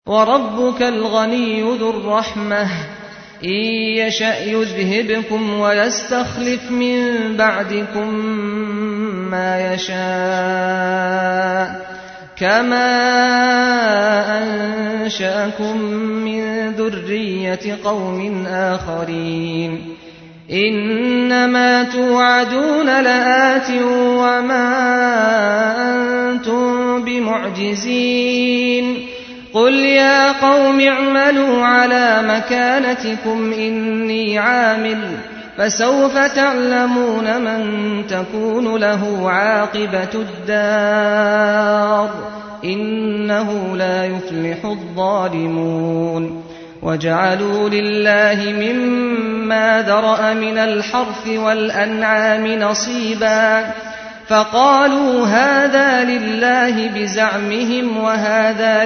وربك الغني ذو الرحمة إن يشأ يذهبكم ويستخلف من بعدكم ما يشاء كما أنشأكم من ذرية قوم آخرين إنما توعدون لآت وما أنتم بمعجزين قل يا قوم اعملوا على مكانتكم إني عامل فسوف تعلمون من تكون له عاقبة الدار إنه لا يفلح الظالمون وجعلوا لله مما ذرأ من الحرث والأنعام نصيبا فقالوا هذا لله بزعمهم وهذا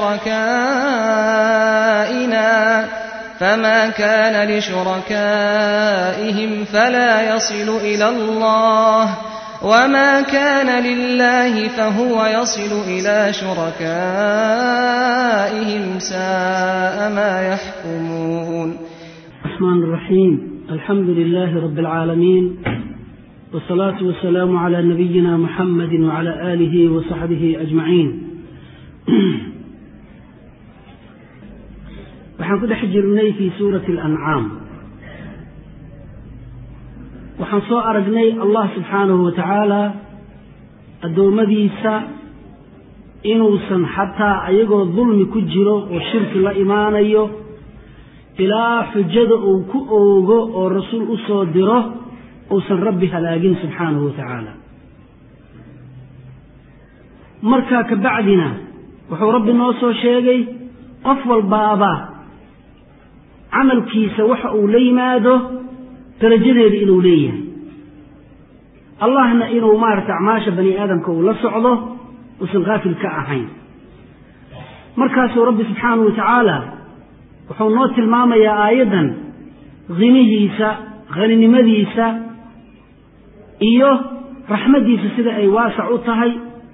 لشركائنا فما كان لشركائهم فلا يصل إلى الله وما كان لله فهو يصل إلى شركائهم ساء ما يحكمون الرحمن الرحيم الحمد لله رب العالمين والصلاة والسلام على نبينا محمد وعلى آله وصحبه أجمعين waxaan ku dhex jirnay fii suurati alancaam waxaan soo aragnay allah subxaanahu wa tacaala addoommadiisa inuusan xataa ayagoo dulmi ku jiro oo shirki la imaanayo ilaa xujada uu ku oogo oo rasuul u soo diro uusan rabbi halaagin subxaanahu wa tacaala markaa ka bacdina wuxuu rabbi noo soo sheegay qof walbaaba camalkiisa waxa uu la yimaado darajadeeda inuu leeyahay allahna inuu maarata acmaasha bani aadamka uu la socdo uusan kaafil ka ahayn markaasuu rabbi subxaanahu wa tacaala wuxuu noo tilmaamayaa aayaddan hinihiisa haninimadiisa iyo raxmaddiisa sida ay waasac u tahay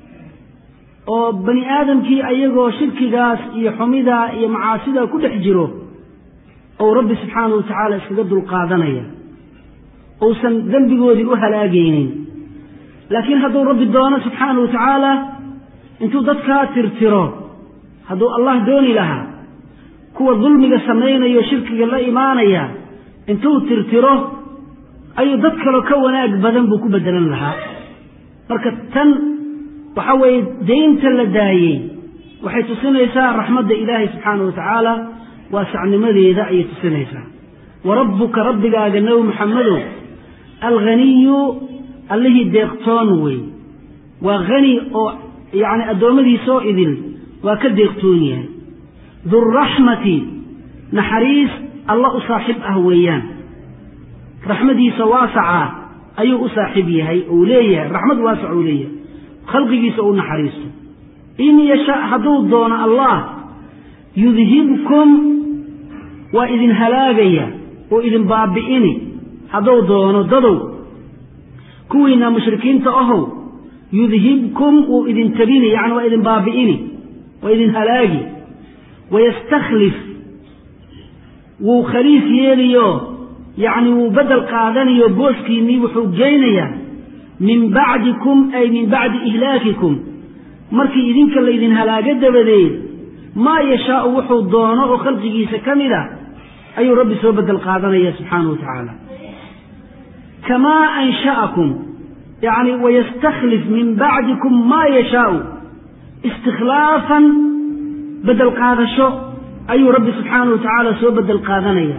oo bani aadamkii ayagoo shirkigaas iyo xumidaa iyo macaasidaa ku dhex jiro ou rabbi subxaanahu wa tacaala iskaga dulqaadanaya uusan dembigoodii u halaagaynin laakiin hadduu rabbi doono subxaanahu wa tacaala intuu dadkaa tirtiro hadduu allah dooni lahaa kuwa dulmiga samaynayo shirkiga la imaanaya intuu tirtiro ayuu dad kaloo ka wanaag badan buu ku bedelan lahaa marka tan waxa weeye daynta la daayey waxay tusinaysaa raxmadda ilaahay subxaanahu wa tacaala waasacnimadeeda ayay tusinaysaa wa rabbuka rabbigaaga nebi maxamedow alghaniyu allihii deeqtoon wey waa hani oo yacni addoommadiisoo idil waa ka deeqtoon yahay duraxmati naxariis alla u saaxiib ah weeyaan raxmadiisa waasaca ayuu u saaxiib yahay uu leeyahay raxmad waasac uu leeyahay khalqigiisa u naxariisto in yasha hadduu doono allah yudhibkum waa idin halaagaya oo idin baabi'ini hadduu doono dadow kuwiina mushrikiinta ahow yudhibkum wuu idin tabini yacni waa idin baabi'ini waa idin halaagi wayastakhlif wuu khaliif yeeliyo yacni wuu beddel qaadanayo booskiinnii wuxuu geynayaa min bacdikum ay min bacdi ihlaakikum markii idinka laydin halaago dabadeed maa yashaau wuxuu doono oo khalqigiisa ka mid a ayuu rabbi soo beddel qaadanaya subxaanahu wa tacaala kamaa ansha'akum yacni wayastakhlif min bacdikum maa yashaau istikhlaafan beddel qaadasho ayuu rabbi subxaanahu wa tacaala soo beddel qaadanaya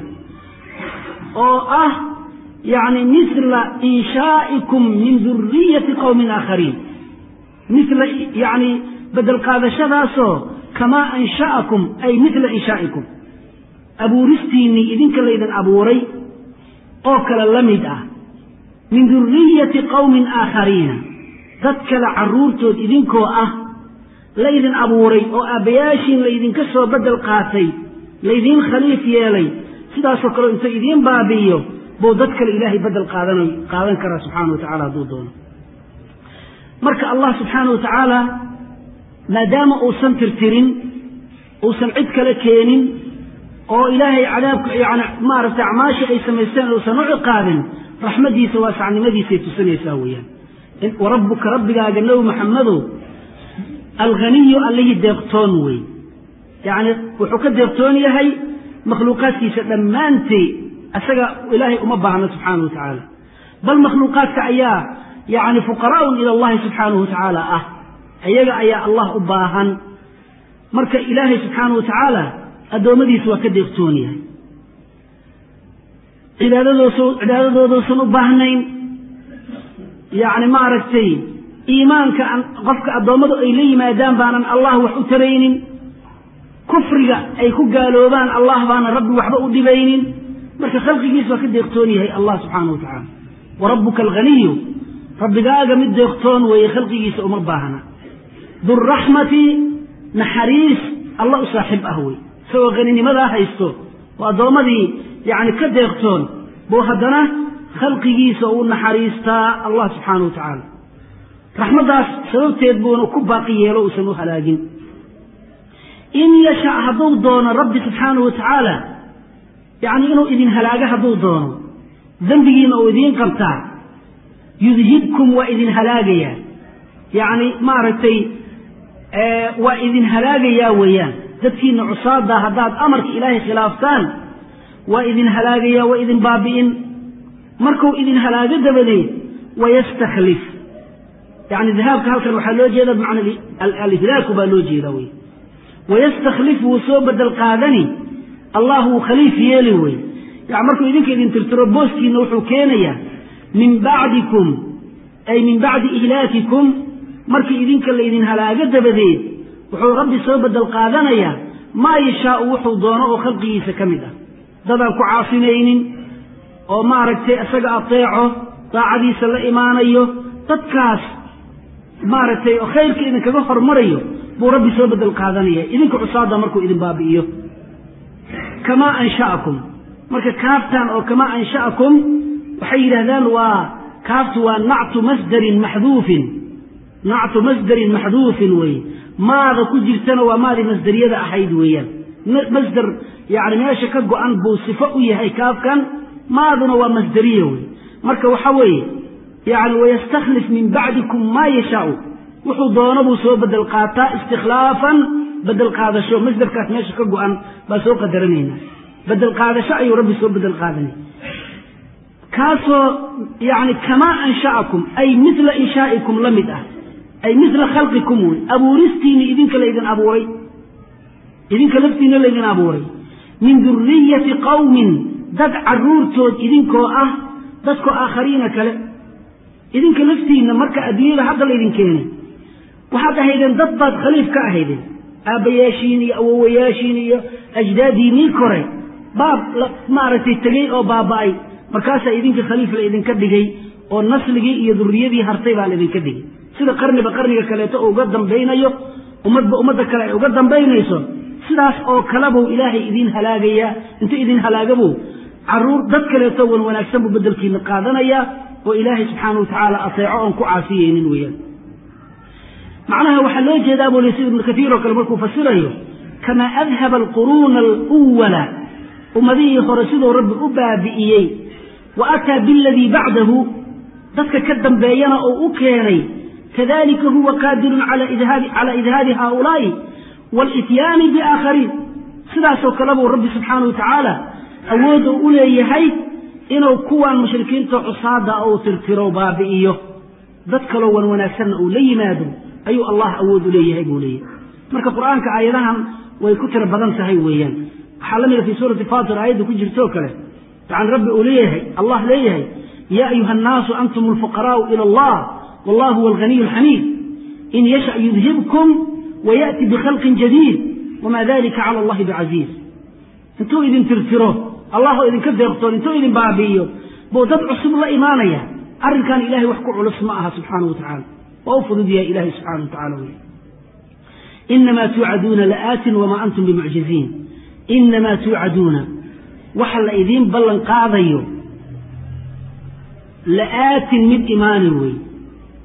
oo ah yacni misla inshaa'ikum min duriyati qowmin aakhariin misla yacni beddel qaadashadaasoo kamaa ansha'akum ay misla inshaa'ikum abuuristiinnii idinka laydin abuuray oo kale la mid ah min duriyati qowmin aakhariina dad kale carruurtood idinkoo ah laydin abuuray oo aabbayaashiin laydinka soo beddel qaatay laydiin khaliif yeelay sidaasoo kale intuu idiin baabi'iyo buu dad kale ilaahay beddel qaadan qaadan karaa subxaana wa tacala hadduu doono marka allah subxaana wa tacaala maadaama uusan tirtirin uusan cid kale keenin oo ilaahay cadaabka yani maaragtay acmaashii ay samaysteen uusan u ciqaabin raxmaddiisa waasacnimadiisay tusinaysaa weeyaan wa rabbuka rabbigaaga nebi maxamedow alghaniyu allihii deeqtoon wey yacni wuxuu ka deeqtoon yahay makhluuqaadkiisa dhammaanteed isaga ilaahay uma baahno subxaanahu wa tacaala bal makhluuqaadka ayaa yacni fuqaraa'un ila allahi subxaanahu wa tacaala ah iyaga ayaa allah u baahan marka ilaahay subxaanahu wa tacaala addoommadiisa waa ka deeqtoon yahay cibaadadoosa cibaadadooduusan u baahnayn yacni maaragtay iimaanka qofka addoommadu ay la yimaadaan baanan allah wax u taraynin kufriga ay ku gaaloobaan allah baanan rabbi waxba u dhibaynin marka khalqigiisa waa ka deeqtoon yahay allah subxaanahu wa tacaala wa rabbuka alghaniyu rabbigaaga mid deeqtoon weeye khalqigiisa uma baahna duraxmati naxariis alla u saaxiib ah wey isagoo haninimadaa haysto oo addoommadii yacni ka deeqtoon buu haddana khalqigiisa u naxariistaa allah subxaanahu wa tacaala raxmaddaas sababteed buuna ku baaqi yeelo uusan u halaagin in yasha hadduu doono rabbi subxaanahu wa tacaala yacni inuu idin halaago hadduu doono dembigiina uu idiin qabtaa yudhibkum waa idin halaagayaa yacni maaragtay waa idin halaagayaa weeyaan dadkiina cusaada haddaad amarka ilaahay khilaaftaan waa idin halaagayaa waa idin baabi'in markuu idin halaago dabadeed wayastakhlif yani dahaabka halkan waxaa loo jeeda bimacna alihlaaku baa loo jeeda wey wayastakhlif wuu soo bedel qaadani allah wuu khaliif yeeli wey yani markuu idinka idin tirtiro booskiina wuxuu keenayaa min bacdikum ay min bacdi ihlaakikum markii idinka laydin halaago dabadeed wuxuu rabbi soo bedel qaadanayaa maa yashaau wuxuu doono oo khalqigiisa ka mid ah dadaan ku caafinaynin oo maaragtay isaga ateeco daacadiisa la imaanayo dadkaas maaragtay oo khayrka idinkaga hormarayo buu rabbi soo bedel qaadanaya idinka cusaada markuu idin baabi'iyo kamaa ansha'akum marka kaaftan oo kamaa ansha'akum waxay yidhaahdaan waa kaaftu waa nactu masdarin maxduufin nactu masdarin maxduufin weye maada ku jirtana waa maadii masdariyada ahayd weeyaan masder yani meesha ka go-an buu sifo u yahay kaafkan maaduna waa masdariya wey marka waxa weeye yani wayastakhlif min bacdikum maa yashaau wuxuu doono buu soo bedel qaataa istikhlaafan bedel qaadasho masderkaas meesha ka go-an baa soo qadaranaynaa bedel qaadasho ayuu rabbi soo bedel qaadanay kaasoo yani kamaa ansha'akum ay mila inshaa'ikum la mid ah ay mila khalqikum wey abuuristiinni idinka laydin abuuray idinka laftiina laydin abuuray min duriyati qawmin dad caruurtood idinkoo ah dadkoo aakhariina kale idinka laftiinna marka adduunyada hadda laydin keenay waxaad ahaydeen dad baad khaliif ka ahaydeen aabbayaashiin iyo awowayaashiin iyo ajdaadiinii kore baab maaragtay tegey oo baaba'ay markaasaa idinka khaliif la idinka dhigay oo nasligii iyo duriyadii hartay baa laydinka dhigay sida qarniba qarniga kaleeto uu uga dambaynayo ummadba ummadda kale ay uga dambaynayso sidaas oo kalebuu ilaahay idiin halaagayaa intuu idin halaagabuu caruur dad kaleeto wan wanaagsan buu bedelkiina qaadanayaa oo ilaahay subxaana wa tacaala ateeco oon ku caasiyeynin weeyaan macnaha waxaa loo jeedaa buu li sida ibnu katiir oo kale markuu fasirayo kamaa adhaba alquruuna aluwala ummadihii hore siduu rabbi u baabi'iyey wa ataa biladii bacdahu dadka ka dambeeyana oo u keenay kadalika huwa qaadirun cala idhaabi haaulaa'i walityaani biaakhariin sidaasoo kale buu rabbi subxaana wa tacaala awood u u leeyahay inuu kuwan mushrikiinta cusaada uu tirtiro baabi'iyo dad kaloo wan wanaagsanna uu la yimaado ayuu allah awood u leeyahay buu leeyahay marka qur-aanka aayadahan way ku tiro badan tahay weeyaan waxaa la mida fii suurati fatir aayadda ku jirtoo kale yani rabbi uu leeyahay allah leeyahay yaa ayuha annaasu antum alfuqaraa'u ila allah wallahu huwa alghaniyu alxamiid in yasha yudhibkum waya'ti bikhalqin jadiid wamaa dalika cala allahi bicasiiz intuu idin tirtiro allah oo idinka deeqtoon intuu idin baabi'iyo buu dad cusub la imaanaya arrinkan ilahay wax ku culus ma aha subxaana wa tacaala waa u fudud yahay ilahay subxana wa tacala wey inamaa tuucaduuna la'aatin wamaa antum bimucjiziin inamaa tuucaduuna waxa la idiin ballan qaadayo la'aatin mid imaani wey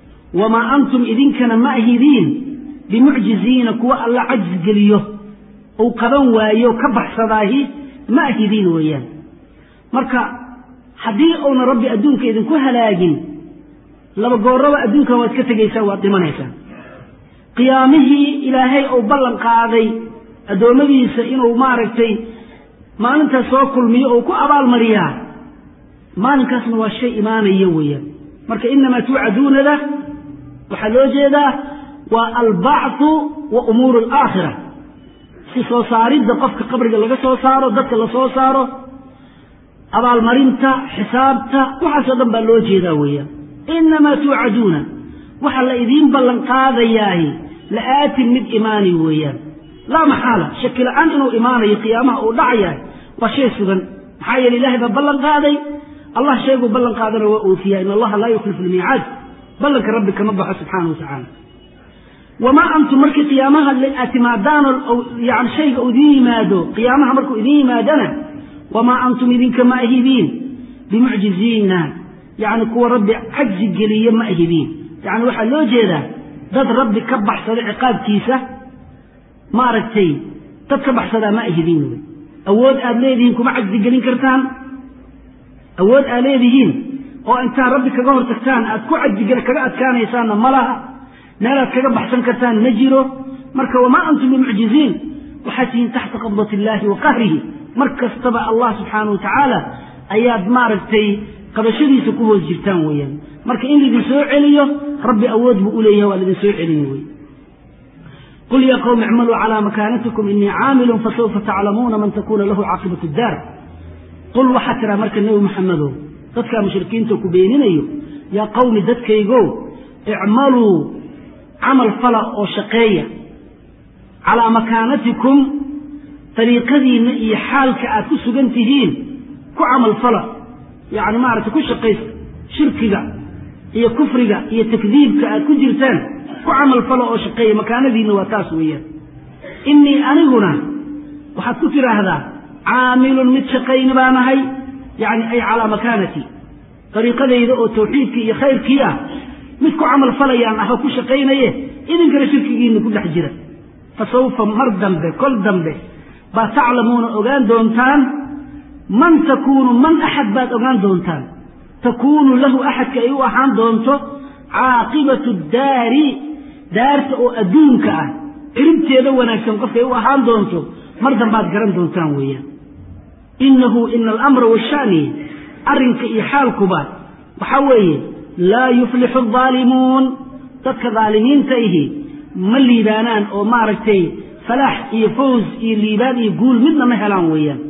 wamaa antum idinkana ma ahidiin bimucjiziina kuwa alla cajzi geliyo uu qaban waayo ka baxsadaahi ma ahidiin weeyaan marka haddii uuna rabbi adduunka idinku halaagin laba gooraba adduunkan waad ka tegaysaa waad dhimanaysaa qiyaamihii ilaahay uu ballan qaaday addoommadiisa inuu maaragtay maalintaas soo kulmiyo uu ku abaalmariyaa maalinkaasna waa shay imaanaya weeyaan marka inamaa tuucaduunada waxaa loo jeedaa waa albacthu wa umuuru alaakhira si soo saaridda qofka qabriga laga soo saaro dadka la soo saaro abaalmarinta xisaabta waxaasoo dhan baa loo jeedaa weeyaan inamaa tuucaduuna waxa la idiin ballan qaadayaahi la-aatin mid imaani weeyaan laa maxaala shaki la-aan inuu imaanayo qiyaamaha uu dhacayahay waa shay sugan maxaa yeele ilahay baa ballan qaaday allah shayguu ballan qaadana waa oofiyaa in allaha laa yukhlifu lmiicaad ballanka rabbi kama baxo subxaana wa tacaala wamaa antum markii qiyaamaha aad timaadaanoo yani shayga u idiin yimaado qiyaamaha markuu idiin yimaadana wamaa antum idinka ma ahidiin bimucjiziina yani kuwa rabbi cajzi geliye ma ahidiin yani waxaa loo jeedaa dad rabbi ka baxsada ciqaabkiisa maaragtay dad ka baxsadaa ma ahidiin wey awood aad leedihiin kuma cajzi gelin kartaan awood aad leedihiin oo intaad rabbi kaga hor tagtaan aad ku cajigel kaga adkaanaysaanna ma laha meelaad kaga baxsan kartaan ma jiro marka wamaa antum bimucjiziin waxaad tihiin taxta qabdat illaahi wa qahrihi mar kastaba allah subxaana wa tacaala ayaad maaragtay qabashadiisa ku hoos jirtaan weeyaan marka in laidin soo celiyo rabbi awood buu u leeyahay waa laidin soo celin wey qul ya qowmi icmaluu calaa makaanatikum inii caamilun fasawfa taclamuuna man takuna lahu caaqibatu daar qul waxaa tiraa marka nebi maxamedow dadkaa mushrikiinta ku beeninayo yaa qowmi dadkaygow icmaluu camal fala oo shaqeeya calaa makaanatikum dariiqadiinna iyo xaalka aad ku sugan tihiin ku camal fala yacni maaragtay ku shaqaysa shirkiga iyo kufriga iyo takdiibka aad ku jirtaan ku camal fala oo shaqeeya makaanadiinna waa taas weeyaan innii aniguna waxaad ku tidhaahdaa caamilun mid shaqayni baan ahay yacni ay calaa makaanatii dariiqadayda oo tawxiidkii iyo khayrkii ah mid ku camal falayaan ah oo ku shaqaynaye idinkana shirkigiinna ku dhex jira fa sawfa mar dambe kol dambe baa taclamuuna ogaan doontaan man takuunu man axad baad ogaan doontaan takuunu lahu axadka ay u ahaan doonto caaqibatu daari daarta oo adduunka ah ciribteeda wanaagsan qofkay u ahaan doonto mar dambaad garan doontaan weeyaan innahu ina alamra washani arrinka iyo xaalkuba waxaa weeye laa yuflixu aldaalimuun dadka daalimiinta ihi ma liibaanaan oo maaragtay falaax iyo fawz iyo liibaan iyo guul midna ma helaan weeyaan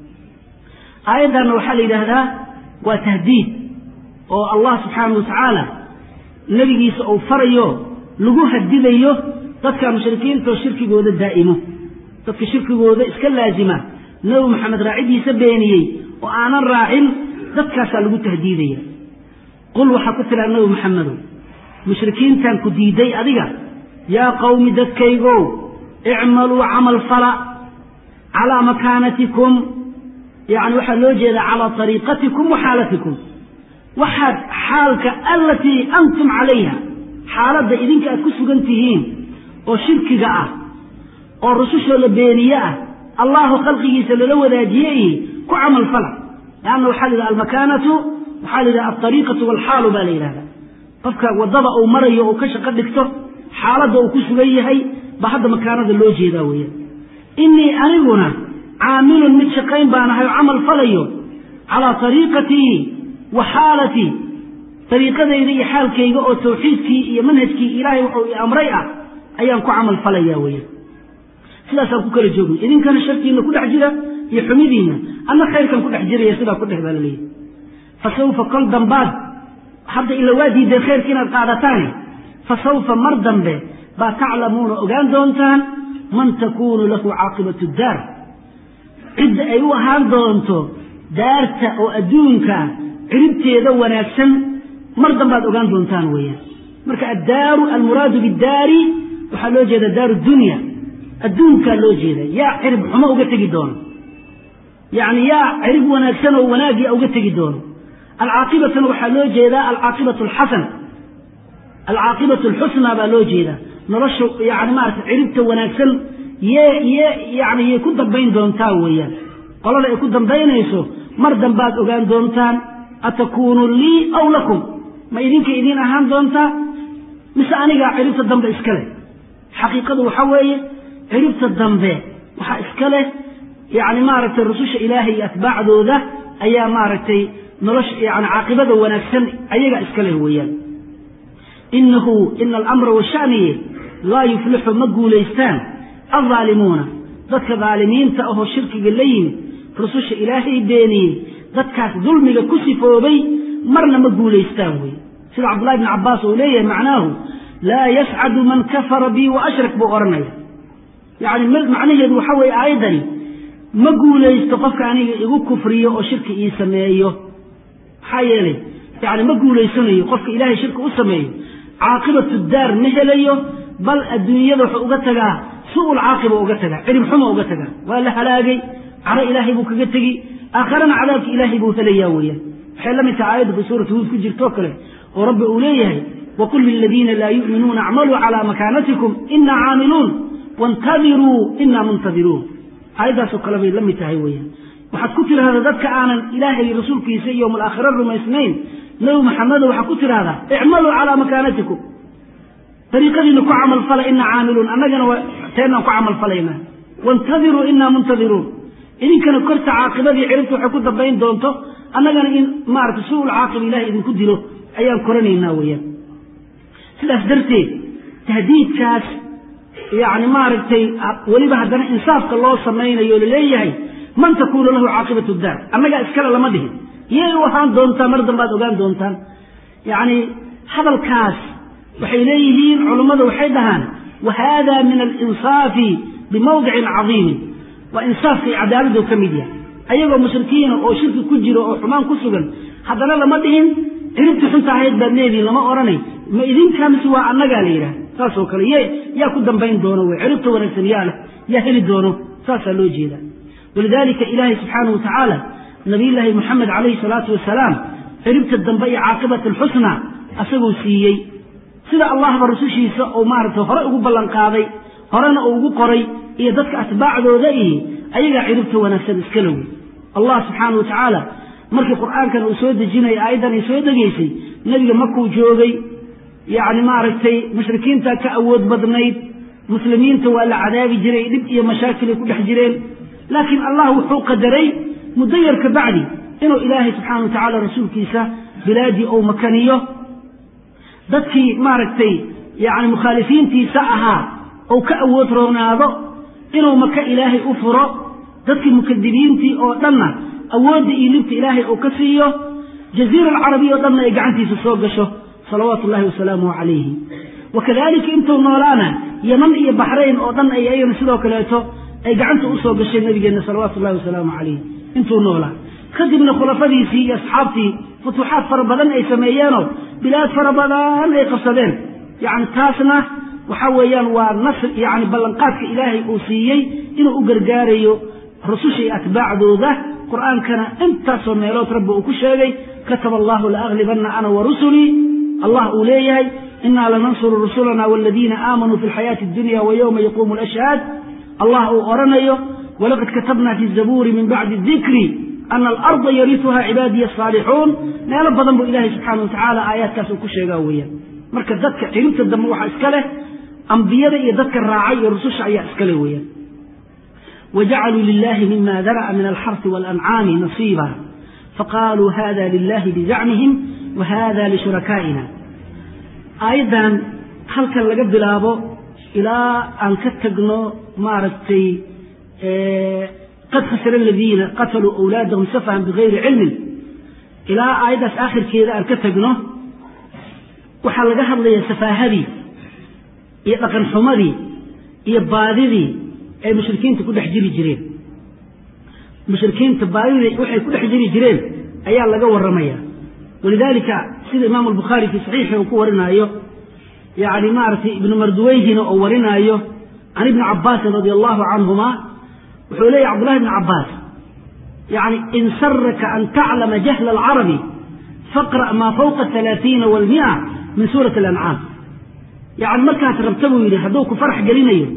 aayaddanna waxaa la yidhaahdaa waa tahdiid oo allah subxaanahu watacaala nebigiisa uu farayo lagu hadidayo dadka mushrikiintaoo shirkigooda daa'imo dadka shirkigooda iska laazima nebi maxamed raacidiisa beeniyey oo aanan raacin dadkaasaa lagu tahdiidaya qul waxaa ku tiraa nebi maxamedow mushrikiintan ku diiday adiga yaa qawmi dadkaygow icmaluu camal fala calaa makaanatikum yacni waxaa loo jeedaa calaa ariiqatikum wa xaalatikum waxaad xaalka allatii antum calayha xaaladda idinka aad ku sugan tihiin oo shirkiga ah oo rusushoo la beeniye ah allahu khalqigiisa lala wadaajiye ihi ku camal fala leanna waxaa la yidhaha almakaanatu waxaa la yidhaha alariiqatu waalxaalu baa la yidhahdaa qofka waddada uu marayo uu ka shaqo dhigto xaaladda uu ku sugan yahay baa hadda makaanada loo jeedaa weeyaan innii aniguna caamilun mid shaqayn baan ahay oo camal falayo calaa ariiqatii wa xaalatii ariiqadayda iyo xaalkayga oo tawxiidkii iyo manhajkii ilaahay wuxuu i amray ah ayaan ku camal falaya weeyaan sidaasaan ku kala joognay idinkana sharkiina ku dhex jira iyo xumidiinna anna khayrkan ku dhex jiraya sidaa ku dhex baa laleeyahy fa sawfa kol dambaad hadda ila waa diideen khayrka inaad qaadataane fa sawfa mar dambe baa taclamuuna ogaan doontaan man takuunu lahu caaqibatu daar cidda ay u ahaan doonto daarta oo adduunka ciribteeda wanaagsan mar dambaad ogaan doontaan weeyaan marka addaaru almuraadu biddaari waxaa loo jeeda daaru dunya adduunkaa loo jeeda yaa cirib xumo uga tegi doono yacni yaa cirib wanaagsan oo wanaagia uga tegi doono alcaaqibatana waxaa loo jeedaa alcaaqibatu alxasan alcaaqibatu alxusnaa baa loo jeedaa nolosha yani maarata ciribta wanaagsan yee yee yacni yay ku dambayn doontaa weeyaan qolada ay ku dambaynayso mar dambaad ogaan doontaan atakuunu lii aw lakum ma idinka idiin ahaan doontaa mise anigaa ciribta dambe iska leh xaqiiqadu waxa weeye ciribta dambe waxaa iska leh yacni maaragtay rususha ilaahay iyo atbaacdooda ayaa maaragtay nolosha yani caaqibada wanaagsan ayagaa iska leh weeyaan inahu ina alamra washaniye laa yuflixu ma guulaystaan aldaalimuuna dadka daalimiinta ahoo shirkiga la yimid rususha ilaahay beeniyey dadkaas dulmiga ku sifoobay marna ma guulaystaan wey sida cabdullahi bni cabbaas uu leeyahay macnaahu laa yascadu man kafara bii wa ashrak buu odhanaya yacni macnaheedu waxa weeye aayaddani ma guulaysto qofka aniga igu kufriyo oo shirki ii sameeyo maxaa yeelay yani ma guulaysanayo qofka ilaahay shirki u sameeyo caaqibatu daar ma helayo bal adduunyada wuxuu uga tagaa su-ul caaqiba uga tagaa cirib xuma uga tagaa waa la halaagay caro ilaahay buu kaga tegi aakharana cadaabka ilaahay buu helayaa weeyaan waxay la mid tahay aayadda fi suurati huud ku jirtoo kale oo rabbi uu leeyahay waqul liladiina laa yu'minuuna acmaluu calaa makaanatikum inaa caamiluun waintadiruu inaa muntadiruun aayaddaasoo kale bay la mid tahay weeyaan waxaad ku tidhahdaa dadka aanan ilaahay rasuulkiisa iyo yowm alaakhira rumaysnayn nabi maxamedo waxaad ku tidhahdaa icmaluu calaa makaanatikum dariiqadiina ku camalfala inaa caamiluun annagana teenaan ku camalfalaynaa waintadiruu inaa muntadiruun idinkana korta caaqibadii ciribta waxay ku dambayn doonto annagana in maarata su-ul caaqiba ilahay idinku dilo ayaan koranaynaa weeyaan sidaas darteed tahdiidkaas yacni maaragtay weliba haddana insaafka loo samaynayo laleeyahay man takuunu lahu caaqibatu daar annagaa iskale lama dhihin yay u ahaan doontaa mar dambaad ogaan doontaan yacni hadalkaas waxay leeyihiin culummadu waxay dhahaan wa haada min alinsaafi bimawdicin cadiimin waa insaafka iyo cadaaladuu ka mid yahay ayagoo mushrikiina oo shirki ku jiro oo xumaan ku sugan haddana lama dhihin ciribtii xunta ahayd baad leedihin lama odhanay ma idinkaa mise waa annagaa la yidhaha saasoo kale ye yaa ku dambayn doono wey ciribta wanaagsan yaa leh yaa heli doono saasaa loo jeeda walidaalika ilaahay subxaanahu wa tacaala nabiyullaahi moxamed calayhi salaatu wasalaam ciribta dambe iyo caaqibat alxusna asaguu siiyey sida allahba rusushiisa uu maaragtay hore ugu ballanqaaday horena uu ugu qoray iyo dadka atbaacdooda ihi ayagaa ciribta wanaagsan iska lowey allah subxaana wa tacaala markii qur'aankan uu soo dejinaya aayaddan ay soo degaysay nebiga markuu joogay yacni maaragtay mushrikiinta ka awood badnayd muslimiinta waa la cadaabi jiray dhib iyo mashaakilay ku dhex jireen laakiin allah wuxuu qadaray muddo yar ka bacdi inuu ilaahay subxaana wa tacaala rasuulkiisa bilaadii ou makaniyo dadkii maaragtay yacni mukhaalifiintiisa ahaa ou ka awood roonaado inuu maka ilaahay u furo dadkii mukadibiintii oo dhanna awoodda iyo libta ilaahay uu ka siiyo jaziira alcarabiya o dhanna ay gacantiisa soo gasho salawaatu ullahi wasalaamuhu calayhi wa kadalika intuu noolaana yaman iyo baxrayn oo dhan ay ayagana sidoo kaleeto ay gacanta usoo gashay nabigeenna salawaatu ullahi wasalaamu calayh intuu noolaa kadibna khulafadiisii iyo asxaabtii futuuxaad fara badan ay sameeyeenoo bilaad fara badan ay qabsadeen yacni taasna waxa weeyaan waa nasr yacni ballanqaadka ilaahay uu siiyey inuu u gargaarayo rususha iyo atbaacdooda qur'aankana intaasoo meelood rabbi uu ku sheegay kataba allahu laaglibanna ana wa rusulii allah uu leeyahay inaa lanansuru rusulana waladiina aamanuu fi lxayaati addunya wa yowma yaquumu alashhaad allah uu odhanayo walaqad katabna fi zabuuri min bacdi dikri ana alarda yarisuha cibaadiya asaalixuun meelo badan buu ilahay subxaana wa tacaala aayaadkaas uu ku sheegaa weeyaan marka dadka ciribta dambe waxaa iska leh ambiyada iyo dadka raacay iyo rususha ayaa iska leh weeyaan wajacaluu lilahi mima dara'a min alxarsi waalancaami nasiiba faqaaluu hada lilahi bizacmihim wa hada lishuraka'ina aayaddan halkan laga bilaabo ilaa aan ka tagno maaragtay qad khasira aladiina qataluu awlaadahum safahan bigayri cilmin ilaa aayaddaas aakhirkeeda aan ka tagno waxaa laga hadlayaa safaahadii iyo dhaqan xumadii iyo baadidii ay mushrikiinta ku dhex jiri jireen mushrikiinta baadidii waxay ku dhex jiri jireen ayaa laga warramaya walidaalika sida imaamu albukhaari fii saxiixi uu ku warinaayo yacni maaragtay ibnu marduweyhina oo warinaayo can ibni cabbaasin radia allahu canhuma wuxuu leeyahy cabdullahi ibni cabbaas yacni in saraka an taclama jahla alcarabi faqra' maa fawqa alaaiina walmia min suurati alancaam yacni markaas rabta buu yidhi hadduu ku farax gelinayo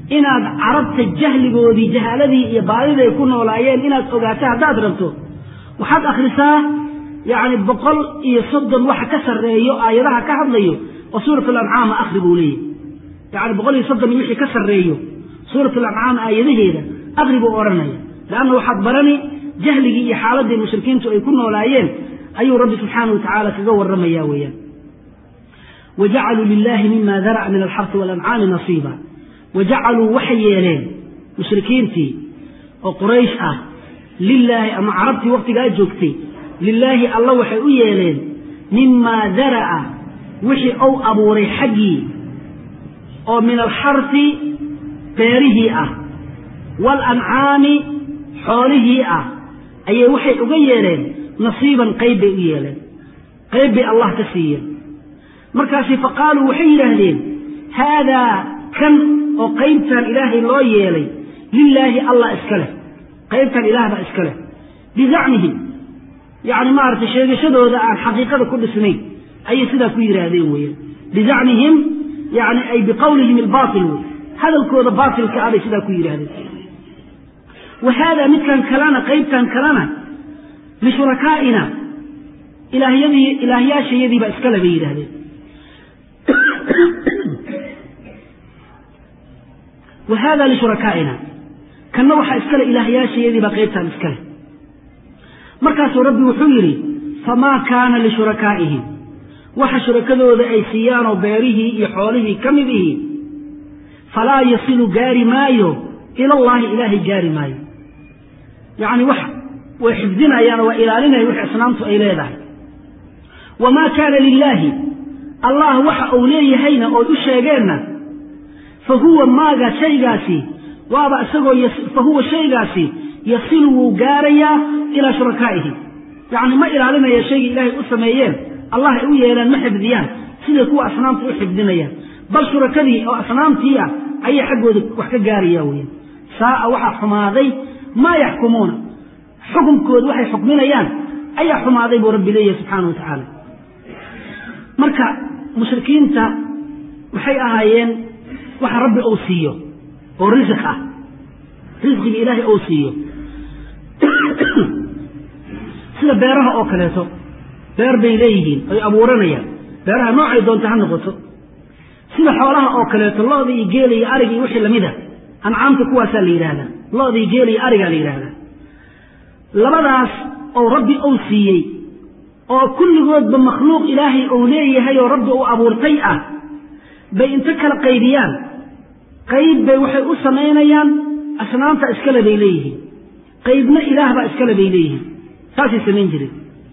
inaad carabta jahligoodii jahaaladii iyo baadida ay ku noolaayeen inaad ogaato haddaad rabto waxaad akhrisaa yacni boqol iyo soddon waxa ka sarreeyo aayadaha ka hadlayo oo suurat alancaama akhri buu leeyahy yacni boqol iyo soddon iyo wixii ka sarreeyo suurat alancaam aayadaheeda akhri buu odhanaya leanna waxaad barani jahligii iyo xaaladii mushrikiintu ay ku noolaayeen ayuu rabbi subxaana wa tacaala kaga warramaya weeyaan wajacaluu lilahi mima dara'a min alxarsi walancaami nasiiba wajacaluu waxay yeeleen mushrikiintii oo quraysh ah lilaahi ama carabtii waktigaa joogtay lilaahi alla waxay u yeeleen mimaa dara'a wixii ou abuuray xaggii oo min alxarsi beerihii ah waalancaami xoolihii ah ayay waxay uga yeeleen nasiiban qayb bay u yeeleen qayb bay allah ka siiyeen markaasi faqaaluu waxay yidhaahdeen haadaa kan oo qaybtan ilaahay loo yeelay lilaahi allah iska leh qaybtan ilaah baa iska leh bizacmihim yacni maaragtay sheegashadooda aan xaqiiqada ku dhisnayn ayay sidaa ku yidhaahdeen weeyaan bizacmihim yani ay biqowlihim albaatil wey hadalkooda baatilka ah bay sidaa ku yidhaahdeen wa haadaa midkan kalena qaybtan kalena lishurakaaina ilaahyadii ilaahyaashayadii baa iskale bay yidhahdeen wa hada lishurakaaina kanna waxaa iskale ilaahyaashayadii baa qaybtaan iskale markaasuu rabbi wuxuu yidhi famaa kaana lishurakaaihim waxa shurakadooda ay siiyaanoo beerihii iyo xoolihii ka mid ihi falaa yasilu gaari maayo ilallahi ilaahay gaari maayo yacni wax way xifdinayaan oo waa ilaalinaya wix asnaamtu ay leedahay wamaa kaana lilaahi allah waxa uu leeyahayna ood u sheegeenna fa huwa maaga shaygaasi waaba isagoo fa huwa shaygaasi yasilu wuu gaarayaa ilaa shurakaa'ihi yacni ma ilaalinaya shaygii ilaahay u sameeyeen allah ay u yeelaan ma xifdiyaan siday kuwa asnaamta u xifdinayaan bal shurakadii oo asnaamtii ah ayay xaggooda wax ka gaaraya weyaan saa'a waxaa xumaaday maa yaxkumuuna xukumkooda waxay xukminayaan ayaa xumaaday buu rabbi leeyahay subxaana wa tacaala marka mushrikiinta waxay ahaayeen waxa rabbi uu siiyo oo risiq ah risqiga ilaahay uu siiyo sida beeraha oo kaleeto beer bay leeyihiin ay abuuranayaan beeraha noocay doonta ha noqoto sida xoolaha oo kaleeto looda iyo geela iyo ariga iyo wixii lamid a ancaamta kuwaasaa la yidhahdaa looda iyo geela iyo arigaa la yidhahdaa labadaas oo rabbi uu siiyey oo kulligoodba makhluuq ilaahay uu leeyahay oo rabbi uu abuurtay ah bay inta kala qaybiyaan qayb bay waxay u samaynayaan asnaamta iskale bay leeyihiin qaybna ilaahbaa iskale bay leeyihiin saasay samayn jireen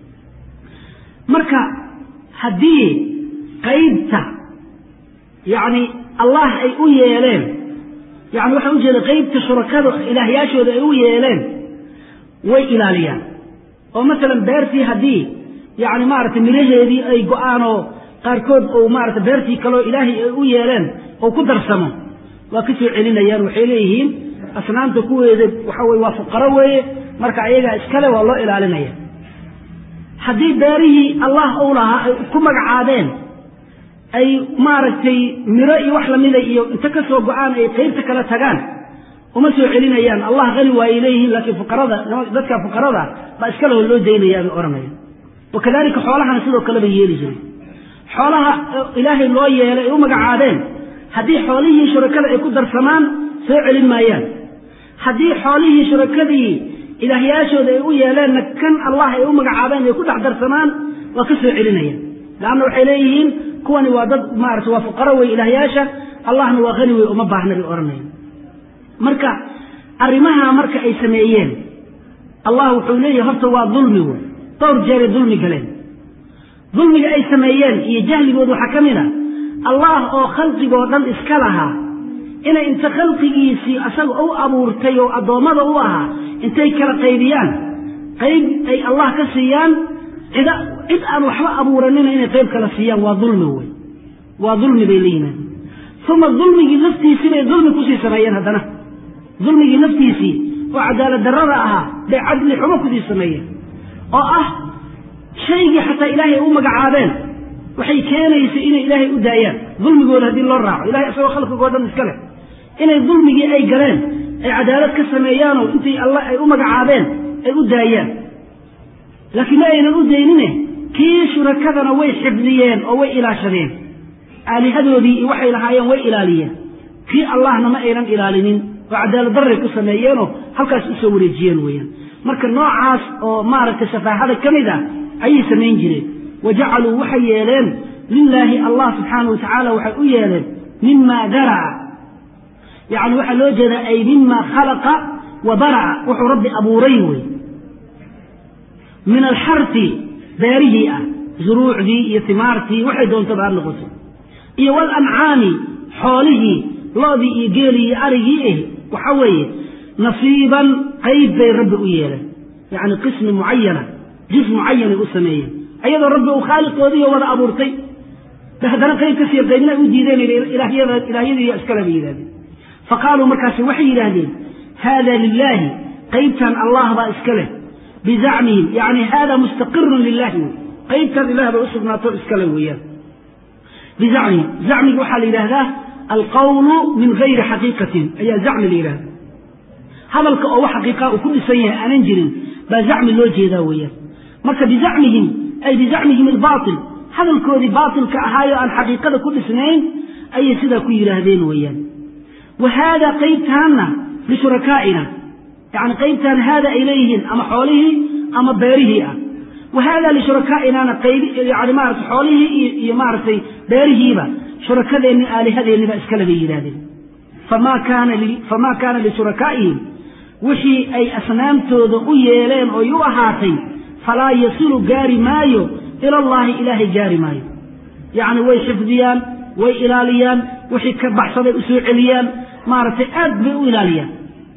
marka haddii qaybta yacni allah ay u yeeleen yani waxaan ujeeda qaybta shurakada ilaahyaashooda ay u yeeleen way ilaaliyaan oo masalan beertii haddii yacni maaragtay midhaheedii ay go-aan oo qaarkood ou maarata beertii kaleo ilaahay ay u yeeleen oo ku darsamo waa ka soo celinayaan waxay leeyihiin asnaamta kuweeda waxa weye waa fuqaro weeye marka ayagaa iskale waa loo ilaalinaya haddii beerihii allah uu lahaa ay ku magacaadeen ay maaragtay miro iyo wax lamida iyo inta ka soo go-aan ay qaybta kala tagaan uma soo celinayaan allah qani waayay leeyihiin laakiin fuqarada dadka fuqarada baa iskale loo daynaya bay odhanaya wakadalika xoolahana sidoo kale bay yeeli jiray xoolaha ilaahay loo yeelay ay u magacaadeen haddii xoolihii shurakada ay ku darsamaan soo celin maayaan haddii xoolihii shurakadii ilaahyaashooda ay u yeeleenna kan allah ay u magacaabeen ay ku dhex darsamaan waa ka soo celinayaan laanna waxay leeyihiin kuwani waa dad maarata waa fuqaro wey ilaahyaasha allahna waa qani wey uma baahna bay odhanayaan marka arrimaha marka ay sameeyeen allah wuxuu leeyahay horta waa dulmi wey dhowr jeeray dulmi galeen dulmiga ay sameeyeen iyo jahligood waxaa ka mid a allah oo khalqigoo dhan iska lahaa inay inta khalqigiisii asaga u abuurtay oo addoommada u ahaa intay kala qaybiyaan qayb ay allah ka siiyaan cid cid aan waxba abuuranina inay qayb kala siiyaan waa dulmi wey waa dulmi bay leeyihiin uma dulmigii laftiisii bay dulmi kusii sameeyeen haddana dulmigii laftiisii oo cadaalad darrada ahaa bay cadli xumo kusii sameeyeen oo ah shaygii xataa ilaahay u magacaabeen waxay keenaysa inay ilaahay u daayaan dulmigooda haddii loo raaco ilahay isagoo khalqigoo dhan iska leh inay dulmigii ay galeen ay cadaalad ka sameeyaanoo intii alla ay u magacaabeen ay u daayaan laakiin ma aynan u daynine kii shurakadana way xifdiyeen oo way ilaashadeen aalihadoodii iyo waxay lahaayeen way ilaaliyeen kii allahna ma aynan ilaalinin oo cadaalad darray ku sameeyeenoo halkaas usoo wareejiyeen weeyaan marka noocaas oo maaragtay safaahada ka mid ah ayay samayn jireen wa jacaluu waxay yeeleen lilaahi allah subxaana wa tacaala waxay u yeeleen mima daraca yacni waxaa loo jeedaa ay mima khalaqa wa baraca wuxuu rabbi abuuray wey min alxarti beerihii ah zuruucdii iyo timaartii waxay doontaba ha noqoto iyo walancaami xoolihii loodii iyo geelii iyo arigii ah waxa weeye nasiiban qayb bay rabbi u yeeleen yacni qismi mucayana juz mucayanay u sameeyeen ayadoo rabbi uu khaaliqoodiiyo wada abuurtay ba haddana qayb ka siiya qaybna u diideen ilaahyadii iskale bay yidhahdeen fa qaaluu markaasi waxay yidhaahdeen haada lilaahi qaybtan allah baa iska leh bizacmihim yani hada mustaqirun lilahi wey qaybtan ilah bay usugnaato iskale weeyaan bizacmihim zacmiga waxaa la yidhaahdaa alqawlu min gayri xaqiiqatin ayaa zacmi la yidhahda hadalka oo wax xaqiiqa uu ku dhisan yahay aanan jirin baa zacmi loo jeedaa weeyaan marka bizacmihim ay bizacmihim albaatil hadalkoodii baatilka ahaayo aan xaqiiqada ku dhisnayn ayay sidaa ku yidhaahdeen weeyaan wa haada qaybtaanna lishurakaaina yani qaybtaan haada ay leeyihiin ama xoolihii ama beerihii ah wa haada lishurakaainaana yani maarata xoolihii iyo maaragtay beerihiiba shurakadeenni aalihadeennibaa iskale bay yidhahdeen famaa kaana lishurakaaihim wixii ay asnaamtooda u yeeleen oy u ahaatay falaa yasilu gaari maayo ila allahi ilaahay gaari maayo yacni way xifdiyaan way ilaaliyaan wixii ka baxsaday u soo celiyaan maaragtay aad bay u ilaaliyaan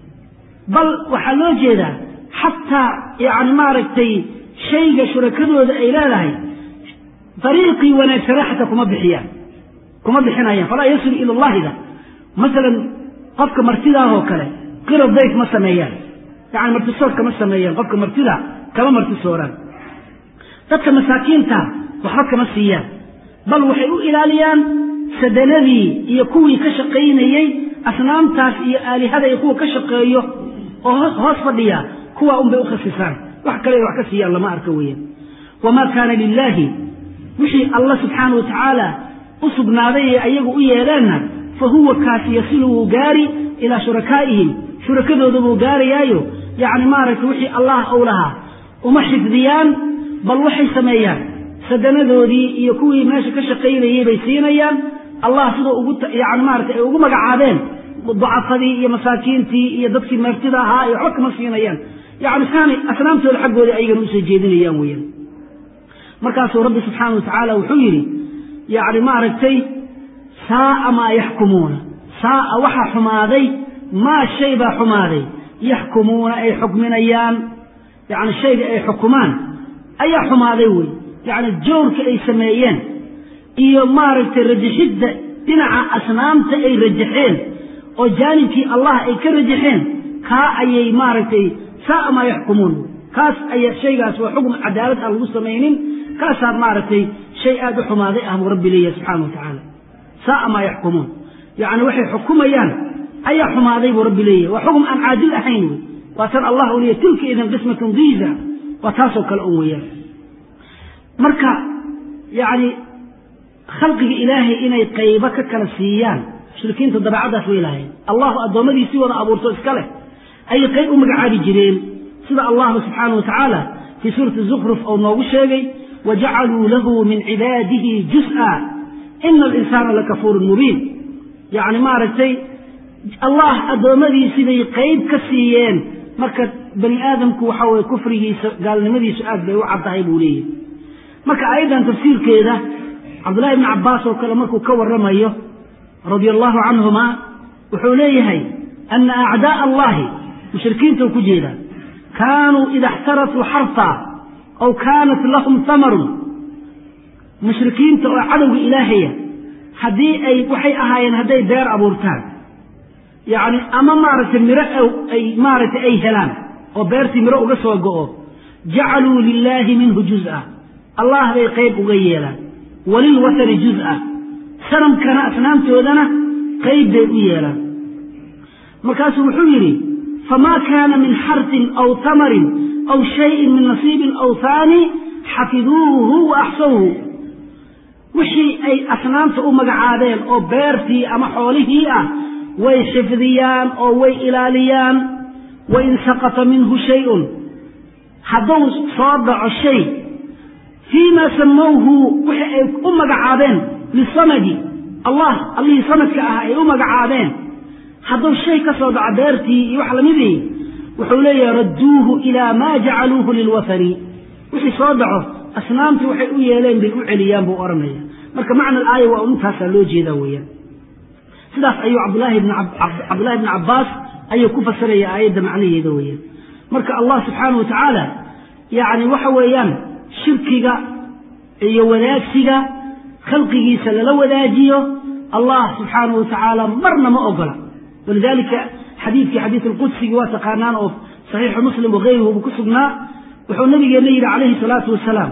bal waxaa loo jeedaa xataa yani maaragtay shayga shurakadooda ay leedahay dariiqii wanaagsana xataa kuma bixiyaan kuma bixinayaan falaa yasilu ila allahida masalan qofka martidaahoo kale qira dayf ma sameeyaan yani martisoor kama sameeyaan qofka martida kama martisooraan dadka masaakiinta waxba kama siiyaan bal waxay u ilaaliyaan sadanadii iyo kuwii ka shaqaynayey asnaamtaas iyo aalihada iyo kuwa ka shaqeeyo oo hoos fadhiya kuwaa unbay u khasisaan wax kale wax ka siiyaan lama arka weeyaan wamaa kaana lilaahi wixii alla subxaana wa tacaala u sugnaaday ee ayagu u yeeleenna fa huwa kaasi yasilu wuu gaari ilaa shurakaa'ihim shurakadooda buu gaarayaayo yacni maaragtay wixii allah ou lahaa uma xifdiyaan bal waxay sameeyaan sadanadoodii iyo kuwii meesha ka shaqaynayey bay siinayaan allah sidoo ugu yani maarata ay ugu magacaabeen ducafadii iyo masaakiintii iyo dadkii meertida ahaa iyo waxba kama siinayaan yani saanay asnaamtooda xaggooda ayagana usoo jeedinayaan weeyaan markaasuu rabbi subxaana wa tacaala wuxuu yidhi yani maaragtay saaa maa yaxkumuuna saaa waxaa xumaaday maa shay baa xumaaday yaxkumuuna ay xukminayaan yani shayga ay xukumaan ayaa xumaaday wey yacni joorka ay sameeyeen iyo maaragtay rajaxidda dhinaca asnaamta ay rajaxeen oo jaanibkii allah ay ka rajaxeen kaa ayay maaragtay saaa maa yaxkumuun kaas aya shaygaas waa xukm cadaalad aan lagu samaynin kaasaa maaragtay shay aada u xumaaday ah buu rabbi leeyahay subxana wa tacaala saaa maa yaxkumuun yacni waxay xukumayaan ayaa xumaaday buu rabbi leeyahay waa xukm aan caadil ahayn wey waa tan allah u leeyahy tilka idan qismatun diiza waa taasoo kale un weeyaan marka yacni khalqiga ilaahay inay qaybo ka kala siiyaan mushrikiinta dabeecaddaas way lahayn allahu addoommadiisii wada abuurto iska leh ayay qayb u magacaabi jireen sida allahu subxaana wa tacaala fii suurati zukruf ou noogu sheegay wajacaluu lahu min cibaadihi juz'a ina alinsaana lakafuurun mubiin yacni maaragtay allah addoommadiisii bay qayb ka siiyeen marka bani aadamku waxa weye kufrigiisa gaalnimadiisu aad bay u caddahay buu leeyahy marka aayaddan tafsiirkeeda cabdullahi ibni cabbaas oo kale markuu ka warramayo radia allahu canhuma wuxuu leeyahay ana acdaaa allahi mushrikiintuu ku jeedaa kaanuu ida اxtarasuu xarfa aw kaanat lahum hamarun mushrikiinta oo cadowga ilaahaya haddii ay waxay ahaayeen hadday beer abuurtaan yacni ama maaragtay miro ay maaragtay ay helaan oo beertii miro uga soo go'o jacaluu lilaahi minhu juz'a allah bay qayb uga yeelaan walilwatani juz'a sanamkana asnaamtoodana qayb bay u yeelaan markaasuu wuxuu yidhi famaa kaana min xartin aw tamarin aw shayin min nasiibin aw haani xafiduuhu wa axsawhu wixii ay asnaamta u magacaadeen oo beertii ama xoolihii ah way xifdiyaan oo way ilaaliyaan wain saqata minhu shayun hadduu soo dhaco shay fii ma samowhu wixii ay u magacaabeen lisamadi allah allihii samadka ah ay u magacaabeen hadduu shay ka soo dhaco beertii iyo wax lamidii wuxuu leeyahay radduuhu ilaa maa jacaluuhu lilwathani wixii soo dhaco asnaamtii waxay u yeeleen bay u celiyaan buu odhanaya marka macna alaaya waa intaasaa loo jeedaa weeyaan sidaas ayuu cabdulahi bn cabdullahi bni cabbaas ayuu ku fasiraya aayadda macnaheeda weeyaan marka allah subxaanahu watacaala yacni waxa weeyaan shirkiga iyo wadaagsiga khalqigiisa lala wadaajiyo allah subxaanahu watacaala marna ma ogola walidalika xadiidkii xadiid alqudsigii waa taqaanaan oo saxiixu muslim wakayruhu ku sugnaa wuxuu nabigeenna yidhi calayhi salaatu wasalaam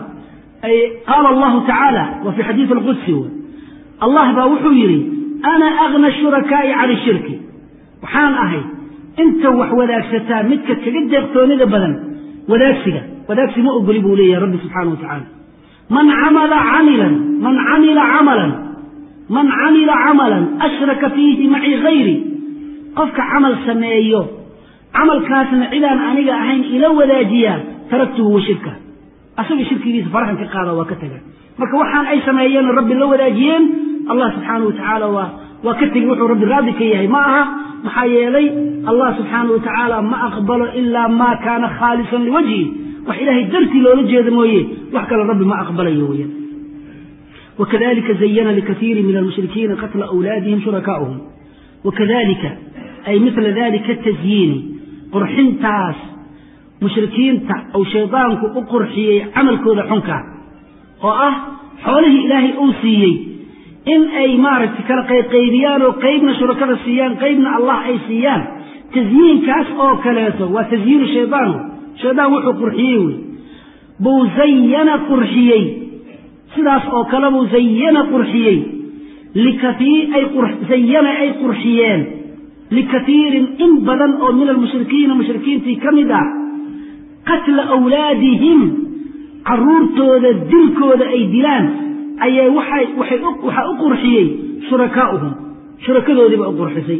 qaala allahu tacaala wa fii xadiid alqudsi allah baa wuxuu yidhi ana agna shurakaa'i cani shirki waxaan ahay inta wax wadaagsataa midka kaga deeqtoonida badan wadaagsiga wadaagsi ma ogoli buu leeyahay rabbi subxaana wa tacaala man camala camilan man camila camalan man camila camalan ashraka fiihi macii hayri qofka camal sameeyo camalkaasna cidaan aniga ahayn ila wadaajiyaa taraktuhu wa shirka asaga shirkigiisa faraxan ka qaada waa ka taga marka waxaan ay sameeyeen rabbi la wadaajiyeen allah subxaanau watacaala waa waa ka tegi wuxuu rabbi raadi ka yahay ma aha maxaa yeelay allah subxaanau watacaala ma aqbalo ilaa maa kaana khaalisan liwajhi wax ilaahay dartii loola jeeda mooye wax kale rabbi ma aqbalayo weyan wakadalika zayana likaiiri min almushrikiina qatla awlaadihim shurakaa'uhum wakadalika ay mila dalika tasyiini qurxintaas mushrikiinta ou shaydaanku u qurxiyey camalkooda xunka oo ah xoolihii ilaahay uu siiyey in ay maaragtay kala qayqaybiyaan oo qaybna shurakada siiyaan qaybna allah ay siiyaan tasyiinkaas oo kaleeto waa tasyiinu shaydaanu shaydaan wuxuu qurxiyey wey buu zayana qurxiyey sidaas oo kale buu zayana qurxiyey zayana ay qurxiyeen likatiirin in badan oo min almushrikiina mushrikiintii ka mid ah qatla awlaadihim caruurtooda dilkooda ay dilaan ayay waxaa u qurxiyey shurakaa'uhum shurakadoodiiba u qurxisay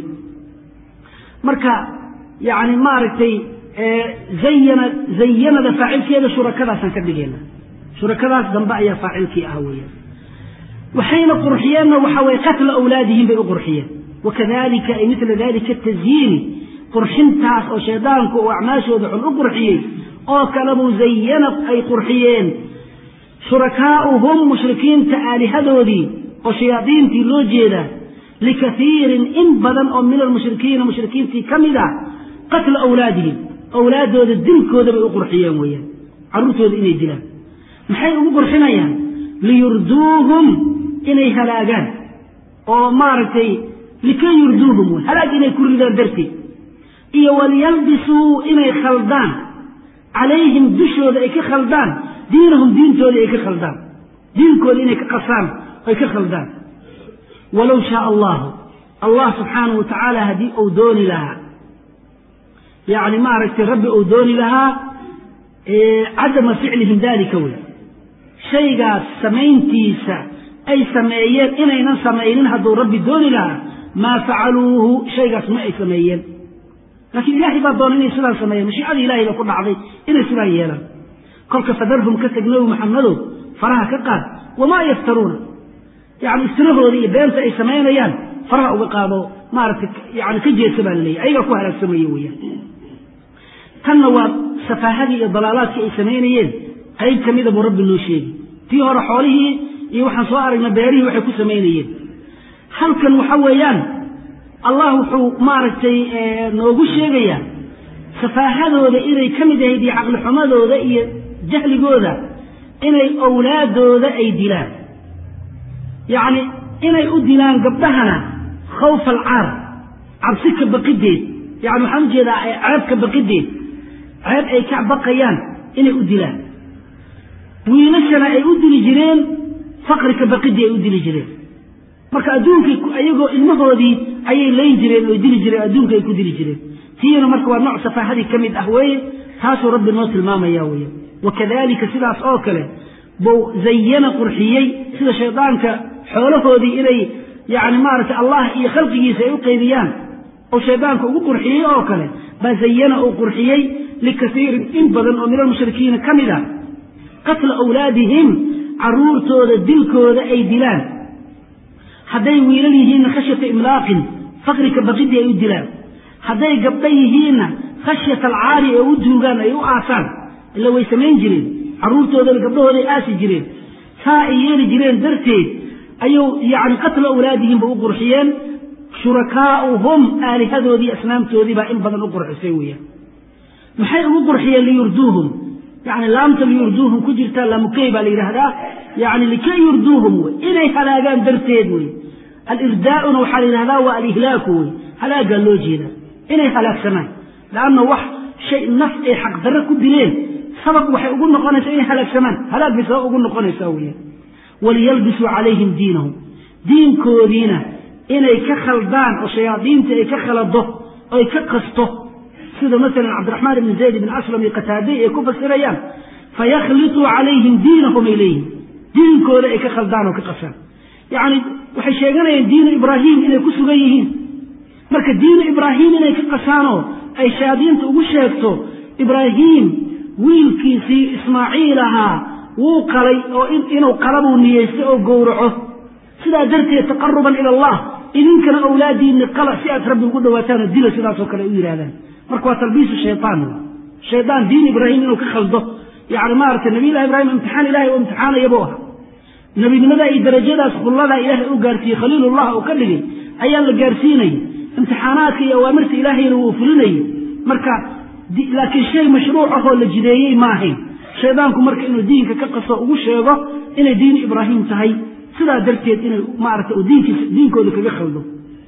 marka yani maaragtay zayana zayanada faacilkeeda shurakadaasaan ka dhigayna shurakadaas dambe ayaa faacilkii ah weeyaan waxayna qurxiyeenna waxa weye qatla awlaadihim bay u qurxiyeen wakadalika ay mila dalika tasyiini qurxintaas oo shaydaanku uu acmaashooda xun u qurxiyey oo kalebuu zayana ay qurxiyeen shurakaa'uhum mushrikiinta aalihadoodii oo shayaadiintii loo jeedaa likaiirin in badan oo min almushrikiina mushrikiintii ka mid ah qatla awlaadihim awlaaddooda dilkooda bay u qurxiyeen weeyaan carruurtooda inay dilaan maxay ugu qurxinayaan liyurduuhum inay halaagaan oo maaragtay likay yurduuhum halaag inay ku ridaan darteed iyo waliyalbisuu inay khaldaan calayhim dushooda ay ka khaldaan diinahum diintooda ay ka khaldaan diinkooda inay ka qasaan ay ka khaldaan walow shaa allahu allah subxaanahu wa tacaala haddii uu dooni lahaa yacni maaragtay rabbi uu dooni lahaa cadama ficlihim dalika wey shaygaas samayntiisa ay sameeyeen inaynan samaynin hadduu rabbi dooni lahaa maa facaluuhu shaygaas ma ay sameeyeen laakiin ilaahay baa doona inay sidaan sameeyeen mashiicadii ilahay baa ku dhacday inay sidaan yeelaan kolka fadarhum ka teg nabi maxamedow faraha ka qaad wamaa yaftaruuna yani iftirahooda iyo beenta ay samaynayaan faraha uga qaado maaragtay yani ka jeesa baa laleeyahy ayagaa ku halaagsamaya weyaan tanna waa safaahadii iyo dalaalaadkii ay samaynayeen qayb ka mida buu rabbi noo sheegi tii hore xoolihii iyo waxaan soo aragnay beerihii waxay ku samaynayeen halkan waxa weeyaan allah wuxuu maaragtay noogu sheegayaa safaahadooda inay ka mid ahayd iyo caqlixumadooda iyo jahligooda inay owlaadooda ay dilaan yacni inay u dilaan gabdhahana khawfa alcaar cabsi ka baqideed yani waxaan u jeedaa ceeb ka baqideed ceeb ay ka baqayaan inay u dilaan wiilashana ay u dili jireen faqri ka baqidii ay u dili jireen marka adduunkay iyagoo ilmahoodii ayay layn jireen oo dili jireen adduunka ay ku dili jireen tiina marka waa nooc safaahadii ka mid ah weeye taasuu rabbi noo tilmaamaya weeye wakadalika sidaas oo kale buu zayana qurxiyey sida shaydaanka xoolahoodii inay yani maaragtay allah iyo khalqigiisa ay u qaybiyaan oo shaydaanka ugu qurxiyey oo kale baa zayana uu qurxiyey likaiirin in badan oo min almushrikiina ka mid a qatla awlaadihim caruurtooda dilkooda ay dilaan hadday wiilal yihiinna khashyata imlaaqin faqrika baqidii ay u dilaan hadday gabdho yihiinna khashyata alcaari ee u duugaan ay u aasaan ila way samayn jireen carruurtoodana gabdhahooday aasi jireen saa ay yeeli jireen darteed ayuu yani qatla awlaadihim ba u qurxiyeen shurakaauhum aalihadoodii asnaamtoodii baa in badan u qurxisay weeyaan maxay ugu qurxiyeen liyurduuhum yani laamta liyurduuhum ku jirta laamukey baa la yidhaahdaa yani likay yurduuhum wey inay halaagaan darteed wey alirdaauna waxaa la yidhahdaa waa alihlaaku wey halaagaa loo jeeda inay halaagsamaan leanna wax shay naf ay xaqdarre ku dileen sabab waxay ugu noqonaysaa inay halaagsamaan halaag bay sabab ugu noqonaysaa weeyaan waliyalbisuu calayhim diinahum diinkoodiina inay ka khaldaan oo shayaadiinta ay ka khalado oy ka qasto sida masalan cabdiraxmaan ibni zayd ibn aslam iyo qataadey ay ku fasirayaan fayakhlituu calayhim diinahum ay leeyihin diinkooda ay ka khaldaan oo ka qasaan yacni waxay sheeganayaan diinu ibraahim inay ku sugan yihiin marka diinu ibraahim inay ka qasaanoo ay shayaadiinta ugu sheegto ibraahim wiilkiisii ismaaciil ahaa wuu qalay oo inuu qalabuu niyeystay oo gowraco sidaa darteed taqaruban ila allah idinkana awlaadiinni qala si aad rabbi ugu dhawaataan oo dila sidaasoo kale ay u yidhahdaan marka waa talbiisu shayaan shaydaan diin ibraahim inuu ka khaldo yani maaragtay nabiyullahi ibraahim imtixaan ilahay oo imtixaanayabuu ahaa nebinimadaa iyo darajadaas khulladaa ilaahay u gaarsiiyey khaliilullah oo ka dhigay ayaa la gaarsiinayay imtixaanaadka iyo awaamirta ilaahayna wuu fulinayay marka laakiin shay mashruuc ahoo la jideeyey ma ahayn shaydaanku marka inuu diinka ka qaso ugu sheego inay diin ibraahim tahay sidaa darteed inay maarata diinkiisa diinkooda kaga khaldo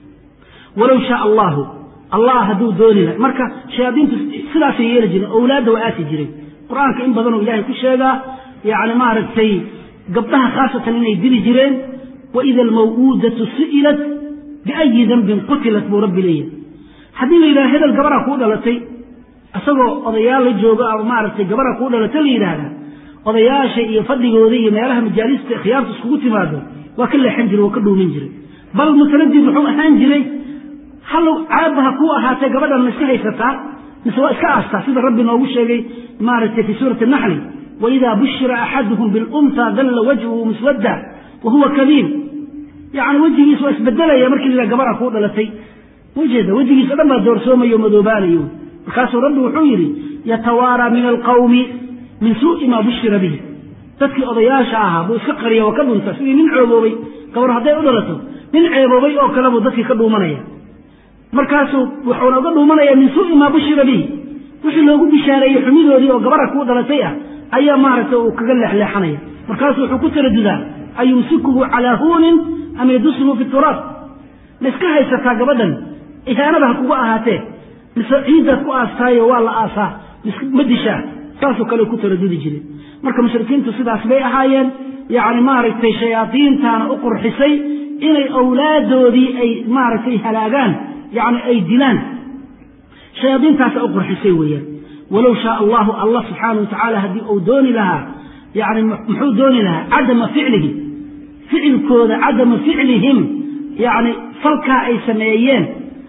walow shaa allahu allah hadduu dooni lahay marka shayaadiintu sidaasay yeeli jireen owlaadda waa aasi jireen qur-aanka in badanoo ilaahay ku sheegaa yani maaragtay gabdhaha khaasatan inay dili jireen waida almaw'uudatu su'ilat biayi dambin qutilat buu rabbi leeyahay haddii la yidhaha hebel gabaraa kuu dhalatay isagoo odayaal la joogo ama maaragtay gabara kuu dhalata la yidhaahdaa odayaasha iyo fadhigooda iyo meelaha majaalista khiyaartu iskugu timaado waa ka leexan jiray waa ka dhuumin jiray bal mutanadid wuxuu ahaan jiray hallow caabaha kuu ahaatee gabadhan ma iska haysataa mise waa iska aastaa sida rabbi noogu sheegay maaragtay fii suurati naxli waidaa bushira axaduhum bilunta dalla wajhuhu muswadda wa huwa kadiim yani wejigiis waa isbedelaya markii la gabara kuu dhalatay ujeeda wejigiis o dhan baa doorsoomayo o madoobaanayo markaasuu rabbi wuxuu yidhi yatawaaraa min alqawmi min suu'i maa bushira bihi dadkii odayaasha ahaa buu iska qariya oo ka dhunta sidii nin ceeboobay gabar hadday u dhalato nin ceeboobay oo kale buu dadkii ka dhuumanaya markaasuu wuxuuna uga dhuumanaya min suu'i maa bushira bihi wixii loogu bishaareeyey xumidoodii oo gabara kuu dhalatay ah ayaa maaragtay uu kaga leexleexanaya markaasuu wuxuu ku taradudaa ayumsikuhu calaa huunin am yadusuhu fi turaab ma iska haysataa gabadhan ihaanaba ha kugu ahaatee mise ciiddaad ku aastaayo waa la aasaa ma dishaa saasoo kale ku taradudi jireen marka mushrikiintu sidaas bay ahaayeen yacni maaragtay shayaadiintaana u qurxisay inay awlaadoodii ay maaragtay halaagaan yacni ay dilaan shayaadiintaasa u qurxisay weeyaan walow shaa allahu allah subxaana wa tacaala haddii uu dooni lahaa yani muxuu dooni lahaa cadama ficlihi ficilkooda cadama ficlihim yani falkaa ay sameeyeen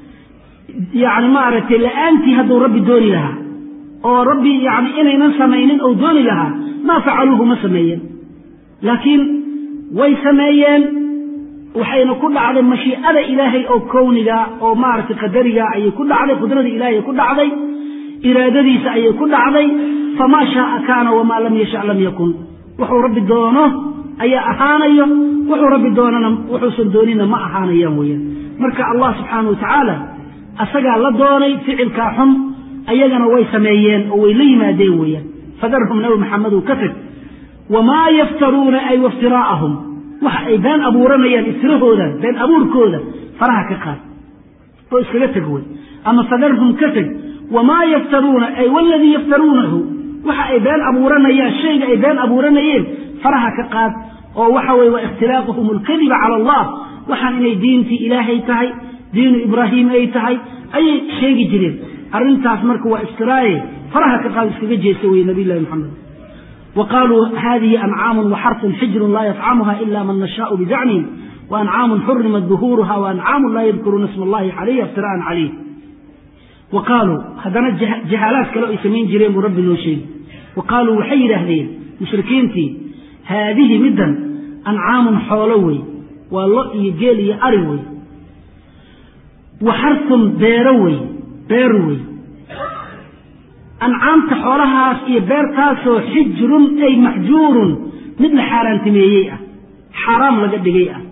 yani maaragtay la-aantii hadduu rabbi dooni lahaa oo rabbi yani inaynan samaynin ou dooni lahaa maa facaluuhu ma sameeyeen laakiin way sameeyeen waxayna ku dhacday mashiicada ilaahay oo kowniga oo maaragtay qadariga ayay ku dhacday qudrada ilahay ay ku dhacday iraadadiisa ayay ku dhacday famaa shaaa kaana wamaa lam yashac lam yakun wuxuu rabbi doono ayaa ahaanayo wuxuu rabbi doonana wuxuusan doonina ma ahaanayaan weeyaan marka allah subxaana wa tacaala asagaa la doonay ficilkaa xun ayagana way sameeyeen oo way la yimaadeen weeyaan fadarhum nabi maxamedow ka tag wamaa yaftaruuna ay waftiraa'ahum waxa ay been abuuranayaan iftirahooda been abuurkooda faraha ka qaad oo iskaga teg wey ama fadarhum ka teg wamaa yaftaruuna ay waladii yaftaruunahu waxa ay been abuuranayaan shayga ay been abuuranayeen faraha ka qaad oo waxa weye waa ikhtilaaquhum alkadiba cala allah waxaan inay diintii ilaahay tahay diinu ibraahiim ay tahay ayay sheegi jireen arrintaas marka waa iftiraaye faraha ka qaad iskaga jeesta weye nabiy llahi maxamed wa qaaluu hadihi ancaamun waxarfun xijrun laa yafcamuha ila man nashaau bizacmihim waancaamun xurimat duhuuruha waancaamun laa yadkuruuna isma allahi calayha iftira'an calayh wa qaaluu haddana jahaalaad kale ay samayn jireen buu rabbi noo sheegi wa qaaluu waxay yidhaahdeen mushrikiintii haadihi middan ancaamun xoolo wey waa lo iyo geel iyo ari wey wa xarfun beero wey beer wey ancaamta xoolahaas iyo beertaasoo xijrun ay maxjuurun mid la xaaraantimeeyey ah xaaraam laga dhigay ah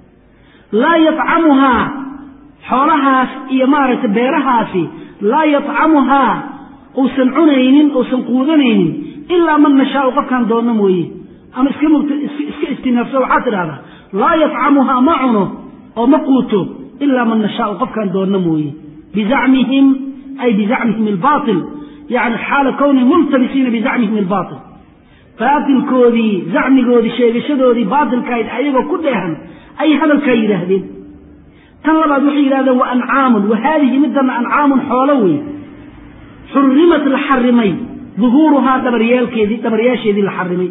laa yafcamuhaa xoolahaas iyo maaragtay beerahaasi laa yafcamuhaa uusan cunaynin uusan quudanaynin ilaa man nashaau qofkaan doonno mooye ama iska iska istinaafso waxaad tidhahdaa laa yafcamuhaa ma cuno oo ma quuto ilaa man nashaau qofkaan doonno mooye bizacmihim ay bizacmihim albaatil yani xaala kownihim multabisiina bizacmihim albaatil baatilkoodii zacmigoodii sheegashadoodii baatilkahayd ayagoo ku dheehan ayay hadalkaa yidhaahdeen tan labaad waxay yidhahdeen wa ancaamun wa haadihi midana ancaamun xoolo wey xurimat la xarimay duhuuruhaa dhabaryaalkeedii dhabaryaasheedii la xarimay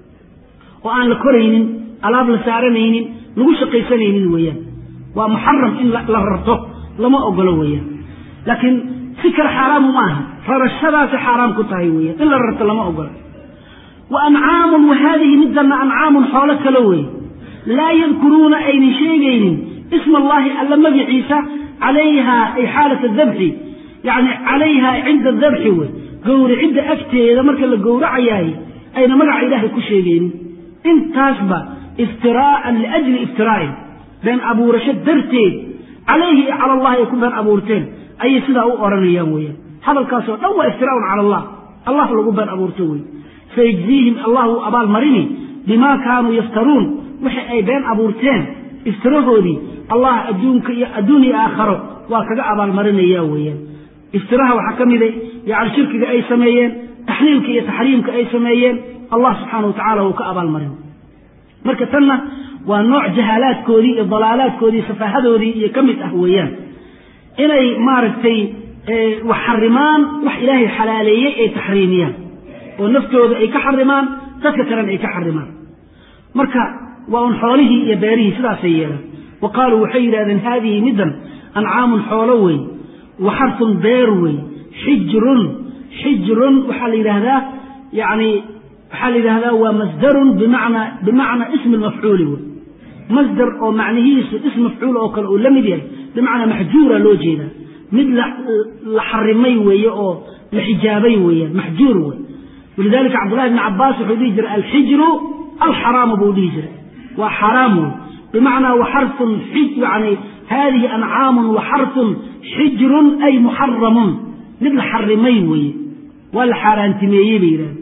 oo aan la koraynin alaab la saaranaynin lagu shaqaysanaynin weeyaan waa muxaram in la rarto lama ogolo weeyaan laakiin si kale xaaraamu ma aha rarashadaasi xaaraam ku tahay weeyaan in la rarto lama ogola wa ancaamun wa haadihi midana ancaamun xoolo kale wey laa yadkuruuna aynan sheegaynin isma allahi alla magiciisa calayhaa ay xaalat adabxi yani calayhaa cinda adabxi wey gowricidda agteeda marka la gowracayaay ayna magaca ilaahay ku sheegaynin intaasba iftiraa'an liajli iftiraa'in been abuurasho darteed calayhi iyo cala allahi ay ku been abuurteen ayay sidaa u odhanayaan weeyaan hadalkaasoo dhan waa iftiraa'un cala allah allah lagu been abuurto wey sayajziihim allah uu abaalmarini bimaa kaanuu yaftaruun wixi ay been abuurteen iftirahoodii allah adduunka iyo adduun iyo aakharo waa kaga abaalmarinaya weeyaan iftiraha waxaa ka mida yani shirkiga ay sameeyeen taxliilka iyo taxriimka ay sameeyeen allah subxaana wa tacala wuu ka abaalmarin marka tanna waa nooc jahaalaadkoodii iyo dalaalaadkoodii safaahadoodii iyo ka mid ah weeyaan inay maaragtay wax xarimaan wax ilaahay xalaaleeyey ay taxriimiyaan oo naftooda ay ka xarimaan dadka kalena ay ka xarimaan marka waa un xoolihii iyo beerihii sidaasay yeelaan wa qaaluu waxay yidhahdeen haadihi middan ancaamun xoolo wey wa xarfun beer wey xijrun xijrun waxaa la yidhaahdaa yani waxaa la yidhahdaa waa masdarun bimacnaa bimacnaa ismi lmafcuuli wey masdar oo macnihiisu ism mafcuul oo kale uu la mid yahay bimacnaa maxjuura loo jeedaa mid la xarimay weeye oo la xijaabay weeyaan maxjuur wey walidalika cabdullahi bni cabaas wuxuu dhihi jiray alxijru alxaraamu buu dhihi jiray waa xaraam wey bimacnaa waxarfun yani haadihi ancaamun waxarfun xijrun ay muxaramun mid la xarimay weeye waa la xaaraantimeeyey bay yidhahdeen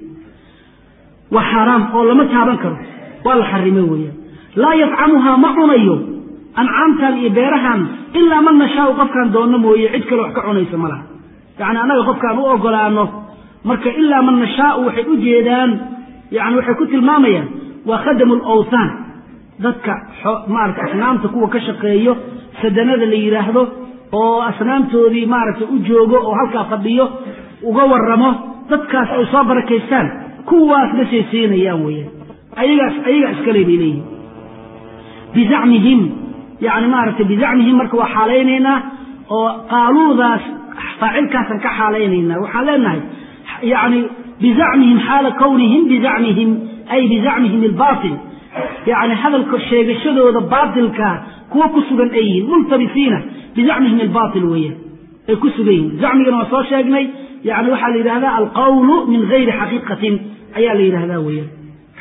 waa xaaraam oo lama taaban karo waa la xarimay weeyaan laa yafcamuhaa ma cunayo ancaamtan iyo beerahan ilaa man nashaau qofkaan doonno mooye cid kale wax ka cunaysa ma laha yacni annaga qofkaan u ogolaano marka ilaa man nashaau waxay u jeedaan yani waxay ku tilmaamayaan waa khadamu lawthaan dadka maarata asnaamta kuwa ka shaqeeyo sadanada la yidhaahdo oo asnaamtoodii maaragtay u joogo oo halkaa fadhiyo uga waramo dadkaas ay soo barakaystaan kuwaas ma saysiinayaan weeyaan ayagaas ayagaa iskale bay leeyihin bizacmihim yani maaragtay bizacmihim marka waa xaalaynaynaa oo qaaluudaas faacilkaasaan ka xaalaynaynaa waxaan leenahay yani bizacmihim xaala kownihim bizacmihim ay bizacmihim albaatil yani hadalka sheegashadooda baatilka kuwa ku sugan ay yihiin multabisiina bizacmihim albaatil weeyaan ay ku sugan yihiin zacmigana waa soo sheegnay yani waxaa la yidhahdaa alqawlu min gayri xaqiiqatin ayaa la yidhahdaa weeyaan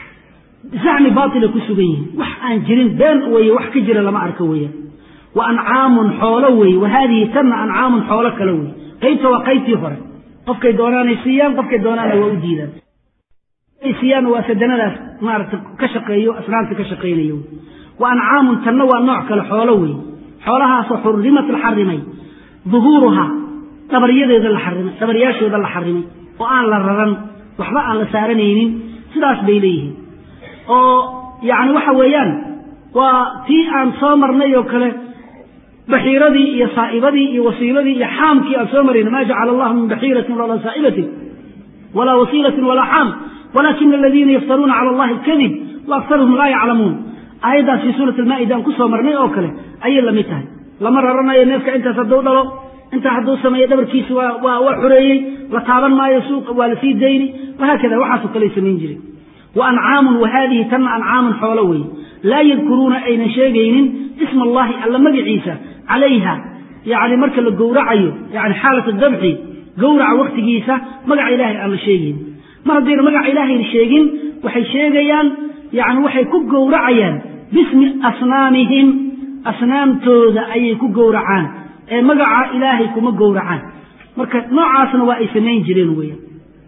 zacmi baatilay ku sugan yihiin wax aan jirin been weeye wax ka jira lama arko weeyaan wa ancaamun xoolo weeye wa haadihi tanna ancaamun xoolo kale weye qaybta waa qaybtii hore qofkay doonaanay siiyaan qofkay doonaana waa u diidaan siiyaan waa sadanadaas maaragta ka shaqeeyo asnaamta ka shaqaynayo wa ancaamun tanna waa nooc kale xoolo weeye xoolahaasoo xurimat la xarimay duhuuruhaa dhabaryadeeda la xarimay dhabaryaashooda la xarimay oo aan la raran waxba aan la saaranaynin sidaas bay leeyihiin oo yani waxa weeyaan waa tii aan soo marnay oo kale baxiiradii iyo saa'ibadii iyo wasiiladii iyo xaamkii aan soo marayna ma jacala allahu min baxiiratin walaa saa'ibatin walaa wasiilatin walaa xaam walakina aladiina yaftaruuna cala allahi alkadib wa aktaruhum laa yaclamuun aayaddaas fii suurati almaa'ida aan ku soo marnay oo kale ayay lamid tahay lama raranayo neefka intaas hadduu dhalo intaa hadduu sameeyo dhabarkiisa waa waa waa xoreeyey la taaban maayo suuqa waa lasii dayni wahaakada waxaasoo kaley samayn jiray wa ancaamun wa haadihi tanna ancaamun xoolo weeye laa yadkuruuna aynan sheegaynin isma allahi alla magaciisa calayha yani marka la gowracayo yani xaalat dabxi gowraca waktigiisa magaca ilaahay aan la sheegaynin mar haddayna magaca ilaahay sheegin waxay sheegayaan yani waxay ku gowracayaan bismi asnaamihim asnaamtooda ayay ku gowracaan ee magaca ilaahay kuma gowracaan marka noocaasna waa ay samayn jireen weeyaan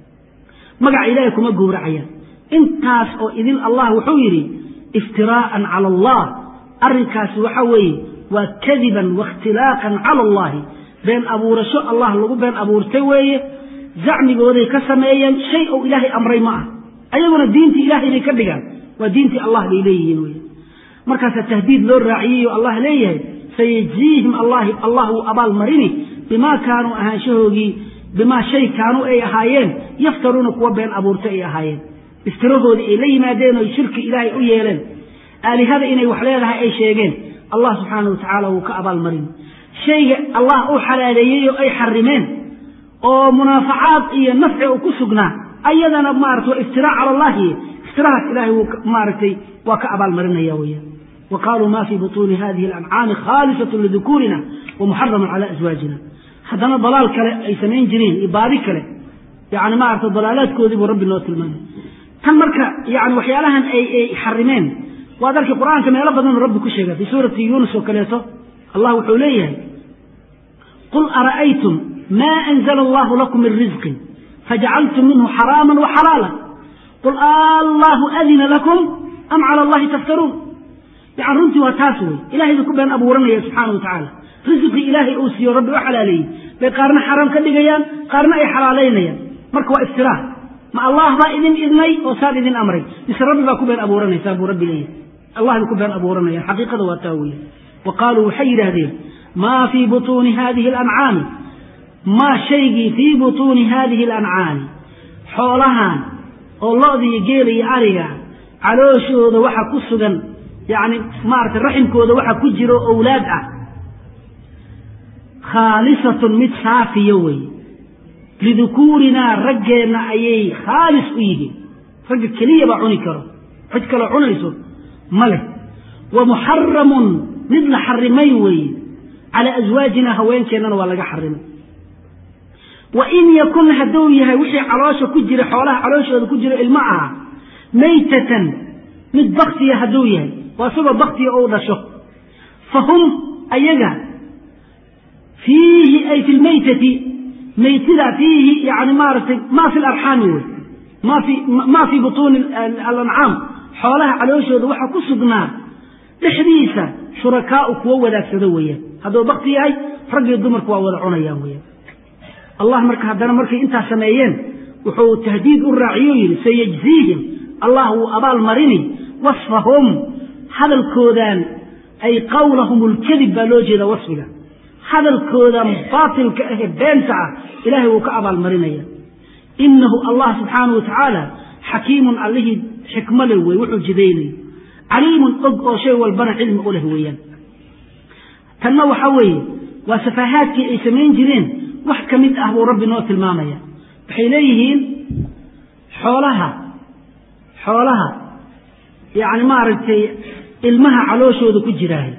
magaca ilaahay kuma gowracayaan intaas oo idin allah wuxuu yidhi iftiraa'an cala allah arrinkaasi waxa weeye waa kadiban waاkhtilaaqan cala allahi been abuurasho allah lagu been abuurtay weeye zacmigooday ka sameeyeen shay ou ilaahay amray ma ah ayaguna diintii ilaahay bay ka dhigaan waa diintii allah bay leeyihiin wey markaasaa tahdiid loo raaciyey oo allah leeyahay sayajziihim allahi allah wuu abaal marini bimaa kaanuu ahaanshahoogii bimaa shay kaanuu ay ahaayeen yaftaruuna kuwa been abuurtay ay ahaayeen iftirahoodii ay la yimaadeen oo shirki ilaahay u yeeleen aalihada inay wax leedahay ay sheegeen allah subxaana wa tacaala wuu ka abaal marini shayga allah uu xalaaleeyey oo ay xarimeen oo munaafacaad iyo nafci uu ku sugnaa ayadana maarata waa iftiraac cala allahi iftirahaas ilahay wuu maaragtay waa ka abaalmarinaya weeyaan wa qaaluu ma fii butuuni hadihi alancaami khaalisatun lidukuurina wa muxaramun cala aswaajina haddana dalaal kale ay samayn jireen iyo baadi kale yani maarata dalaalaadkoodii buu rabbi noo tilmaamay tan marka yani waxyaalahan ay ay xarimeen waad arkay qur-aanka meelo badan rabbi ku sheega fii suurati yuunus oo kaleeto allah wuxuu leeyahay qul ara'aytum ma anzla allahu lakum min rizqin fajacaltum minhu xaraama waxalaala qul allahu adina lakum am cala allahi taftaruun yani runtii waa taas wey ilahay bay ku been abuuranaya subxaana wa tacaala risiqii ilaahay uu siiyo rabbi u xalaaleeyey bay qaarna xaraam ka dhigayaan qaarna ay xalaalaynayaan marka waa iftiraa ma allah baa idin idnay oo saan idin amray mise rabbi baa ku been abuuranaysaa buu rabbi leeyahy allah bay ku been abuuranayaan xaqiiqada waa taa weya wa qaaluu waxay yidhaahdeen maa fii butuuni hadihi alancaami maa shaygii fii butuuni hadihi alancaami xoolahan oo lo-da iyo geela iyo ariga calooshooda waxa ku sugan yani maarata raximkooda waxa ku jiro owlaad ah khaalisatun mid saafiya weeye lidukuurinaa raggeenna ayay khaalis u yihiin ragga keliya baa cuni karo cid kaloo cunayso ma leh wa muxaramun mid la xarimay weeye calaa aswaajina haweenkeennana waa laga xarimay wa in yakun hadduu yahay wixii caloosha ku jira xoolaha calooshooda ku jiro ilmo aha maytatan mid baktiya hadduu yahay waa isagoo baktiya ou dhasho fa hum ayaga fiihi ay fi lmaytati maytida fiihi yani maaragtay maa fi larxaami wey ma fi maa fii butuuni alancaam xoolaha calooshooda waxaa ku sugnaa dhexdiisa shurakaau kuwo wadaagsado weeyaan hadduu bakti yahay raggiyo dumarku waa wada cunayaan weyaan allah marka haddana markay intaas sameeyeen wuxuu tahdiid u raaciyo yidhi sayajziihim allah wuu abaal marini wasfahum hadalkoodan ay qawlahum lkadib baa loo jeeda wasfiga hadalkoodan baatilka ahe beenta ah ilahay wuu ka abaalmarinaya inahu allah subxaanahu wa tacaala xakiimun allihii xikmo leh wey wuxuu jidaynaya caliimun og oo shay walbana cilmi u leh weeyaan tanna waxa weeye waa safahaadkii ay samayn jireen wax ka mid ah buu rabbi noo tilmaamaya waxay leeyihiin xoolaha xoolaha yacni maaragtay ilmaha calooshooda ku jiraahay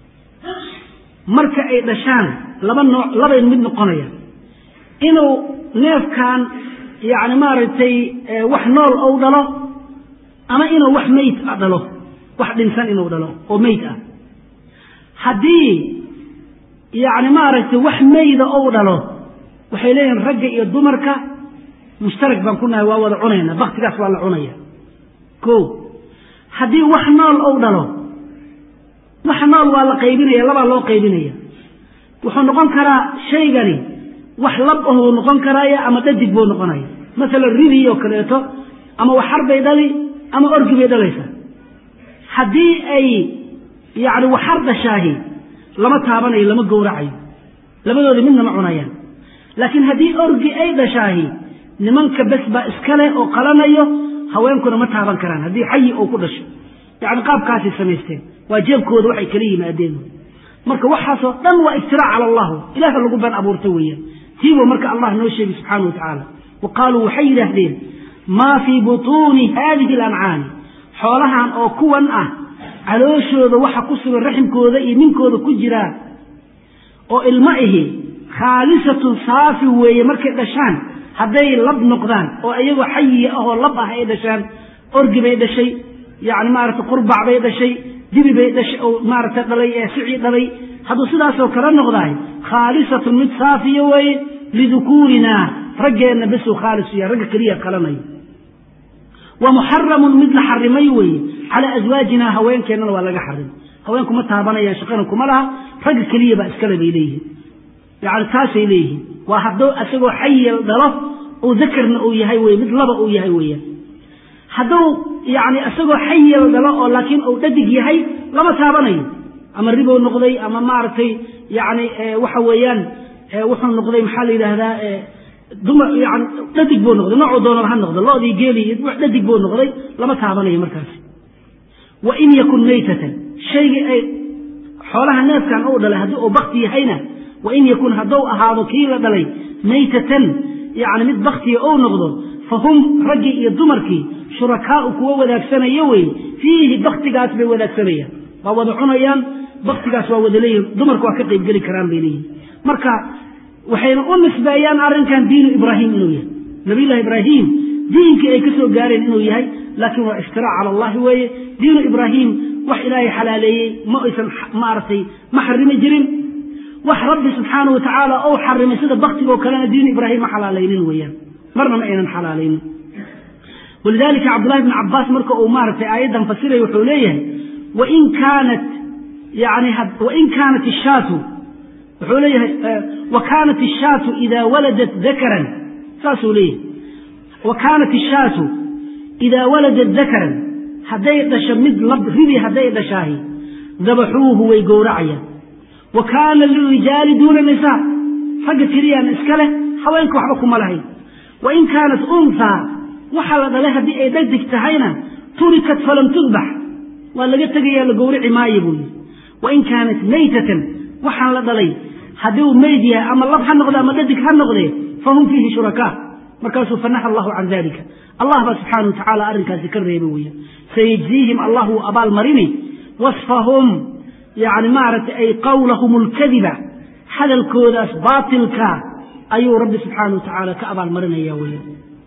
marka ay dhashaan laba nooc labay mid noqonaya inuu neefkan yacni maaragtay wax nool ou dhalo ama inuu wax meyd a dhalo wax dhinsan inuu dhalo oo meyd ah haddii yacni maaragtay wax meyda ou dhalo waxay leeyihin ragga iyo dumarka mushtarak baan ku nahay waa wada cunayna baktigaas waa la cunaya ko haddii wax nool ou dhalo wax nool waa la qaybinaya labaa loo qaybinaya wuxuu noqon karaa shaygani wax lab ahuu noqon karaya ama dhadig buu noqonaya masalan ridii oo kaleeto ama waxar bay dhali ama orgi bay dhalaysa haddii ay yacni waxar dhashaahi lama taabanayo lama gowracayo labadooda midna ma cunayaan laakiin haddii orgi ay dhashaahi nimanka bes baa iska leh oo qalanayo haweenkuna ma taaban karaan haddii xayi oo ku dhasho yacni qaabkaasay samaysteen waa jeebkooda waxay kala yimaadeen marka waxaasoo dhan waa iftiraac cala allahu ilaha lagu been abuurta weeyaan tiibuu marka allah noo sheegay subxaana wa tacaala wa qaaluu waxay yidhaahdeen maa fii butuuni haadihi alancaami xoolahan oo kuwan ah calooshooda waxa ku sugan raximkooda iyo ninkooda ku jiraa oo ilmo ihi khaalisatun saafi weeye markay dhashaan hadday lab noqdaan oo iyagoo xayiya ahoo lab ah ay dhashaan orgi bay dhashay yacni maaragtay qurbac bay dhashay dibi bay dhashay oo maaragtay dhalay ee sicii dhalay hadduu sidaasoo kale noqdaay khaalisatun mid saafiya weeye lidukuurinaa raggeenna besuu khaalis yahay ragga keliya qalanayo wa muxaramun mid la xarimay weeye calaa aswaajinaa haweenkeennana waa laga xarimay haweenku ma taabanayaan shaqana kuma laha ragga keliya baa iskale bay leeyihiin yacni taasay leeyihiin waa hadduu isagoo xayil dhalo uu dakarna uu yahay weye mid laba uu yahay weeyaan hadduu yacni isagoo xayil dhalo oo laakiin uu dhadig yahay lama taabanayo ama ribow noqday ama maaragtay yacni waxa weeyaan wuxuu noqday maxaa la yidhaahdaa dumar yani dhadig buu noqday noocuu doonaba ha noqdo loodii geeli dhadig buu noqday lama taabanayo markaasi wa in yakun maytatan shaygii ay xoolaha neefkan uu dhalay haddii uu bakti yahayna wa in yakun hadduu ahaado kii la dhalay maytatan yacni mid baktiya ou noqdo fa hum raggii iyo dumarkii shurakaau kuwa wadaagsanaya weye fiihi baktigaas bay wadaagsanayaan waa wada cunayaan baktigaas waa wada leeyihin dumarku waa ka qaybgeli karaan bay leeyihin marka waxayna u nisbeeyaan arrinkan diinu ibraahim inuu yahay nabiyullahi ibraahim diinkii ay ka soo gaareen inuu yahay laakiin waa iftiraac cala allahi weeye diinu ibraahim wax ilaahay xalaaleeyey ma aysan maaragtay ma xarimi jirin wax rabbi subxaana wa tacaala ou xarimay sida baktigoo kalena diinu ibraahim ma xalaalaynin weeyaan marna ma aynan xalaalaynin walidalika cabdullahi bni cabaas marka uu maaragtay aayaddan fasiraya wuxuu leeyahay wain kaanat yani wain kaanat ishaatu wuxuu leeyahay wa kaanat ishaatu idaa waladat dakaran saasuu leeyahay wa kaanat ishaatu idaa waladat dakaran hadday dhasho mid lab ribi hadday dhashaahi dabaxuuhu way gowracayaan wa kaana lirijaali duuna nisaa ragga keliyaan iska leh haweenka waxba kuma lahayn wain kaanat unhaa waxaa la dhalay haddii ay dhadig tahayna turikat falam tudbax waa laga tegayaa la gowrici maayo buu yidhi wain kaanat maytatan waxaan la dhalay haddii uu meyd yahay ama lab ha noqde ama dhadig ha noqdee fahum fiihi shurakaa markaasuu fanaha allahu can dalika allah baa subxaana wa tacaala arrinkaasi ka reeba weya sayajziihim allah wuu abaalmarini wasfahum yani maaragtay ay qawlahum alkadiba hadalkoodaas baatilka ayuu rabbi subxaana wa tacaala ka abaalmarinaya weya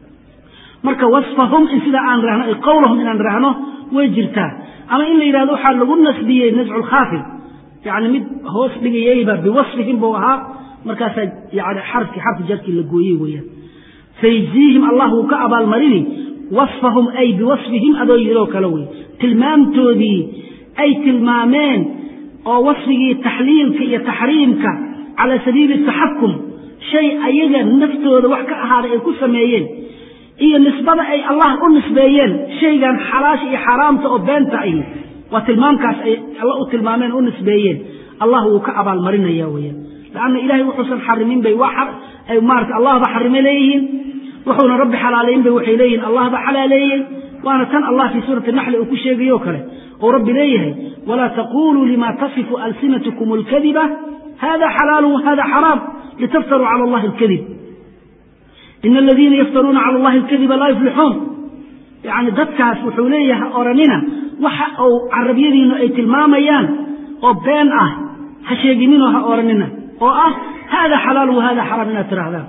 marka wasfahum in sidaa aan rahno ay qawlahum inaan rahno way jirtaa ama in la yidhahdo waxaa lagu nasbiyey nascu lkhaafid yani mid hoos dhigayayba biwasfihim buu ahaa markaasaa yani xarki xarfi jarkii la gooyey weeyaan sayajziihim allah wuu ka abaalmarini wasfahum ay biwasfihim adoo yidhoo kale wey tilmaamtoodii ay tilmaameen oo wasfigii taxliilka iyo taxriimka cala sabiili taxakum shay ayaga naftooda wax ka ahaaday ay ku sameeyeen iyo nisbada ay allah u nisbeeyeen shaygan xalaasha iyo xaaraamta oo beenta ahi waa tilmaamkaas ay alla u tilmaameen u nisbeeyeen allah wuu ka abaalmarinaya weeyaan lanna ilahay wuxuusan xarimin bay ay maarata allahba xarime leeyihiin wuxuuna rabbi xalaalayn bay waxay leeyihin allahba xalaaleeyey waana tan allah fii suurati naxli uu ku sheegayo kale oo rabbi leeyahay walaa taquluu lima tasifu alsinatkum اlkadiba hada xalaalu wahada xaraam litaftaruu cala allahi اlkadib in aladiina yaftaruuna cala allahi alkadiba laa yuflixuun yani dadkaas wuxuu leeyahay oranina waxa uu carabyadiinu ay tilmaamayaan oo been ah ha sheegininoo ha oranina oo ah hada xalaalu wahada xaraam inaad tirahdaan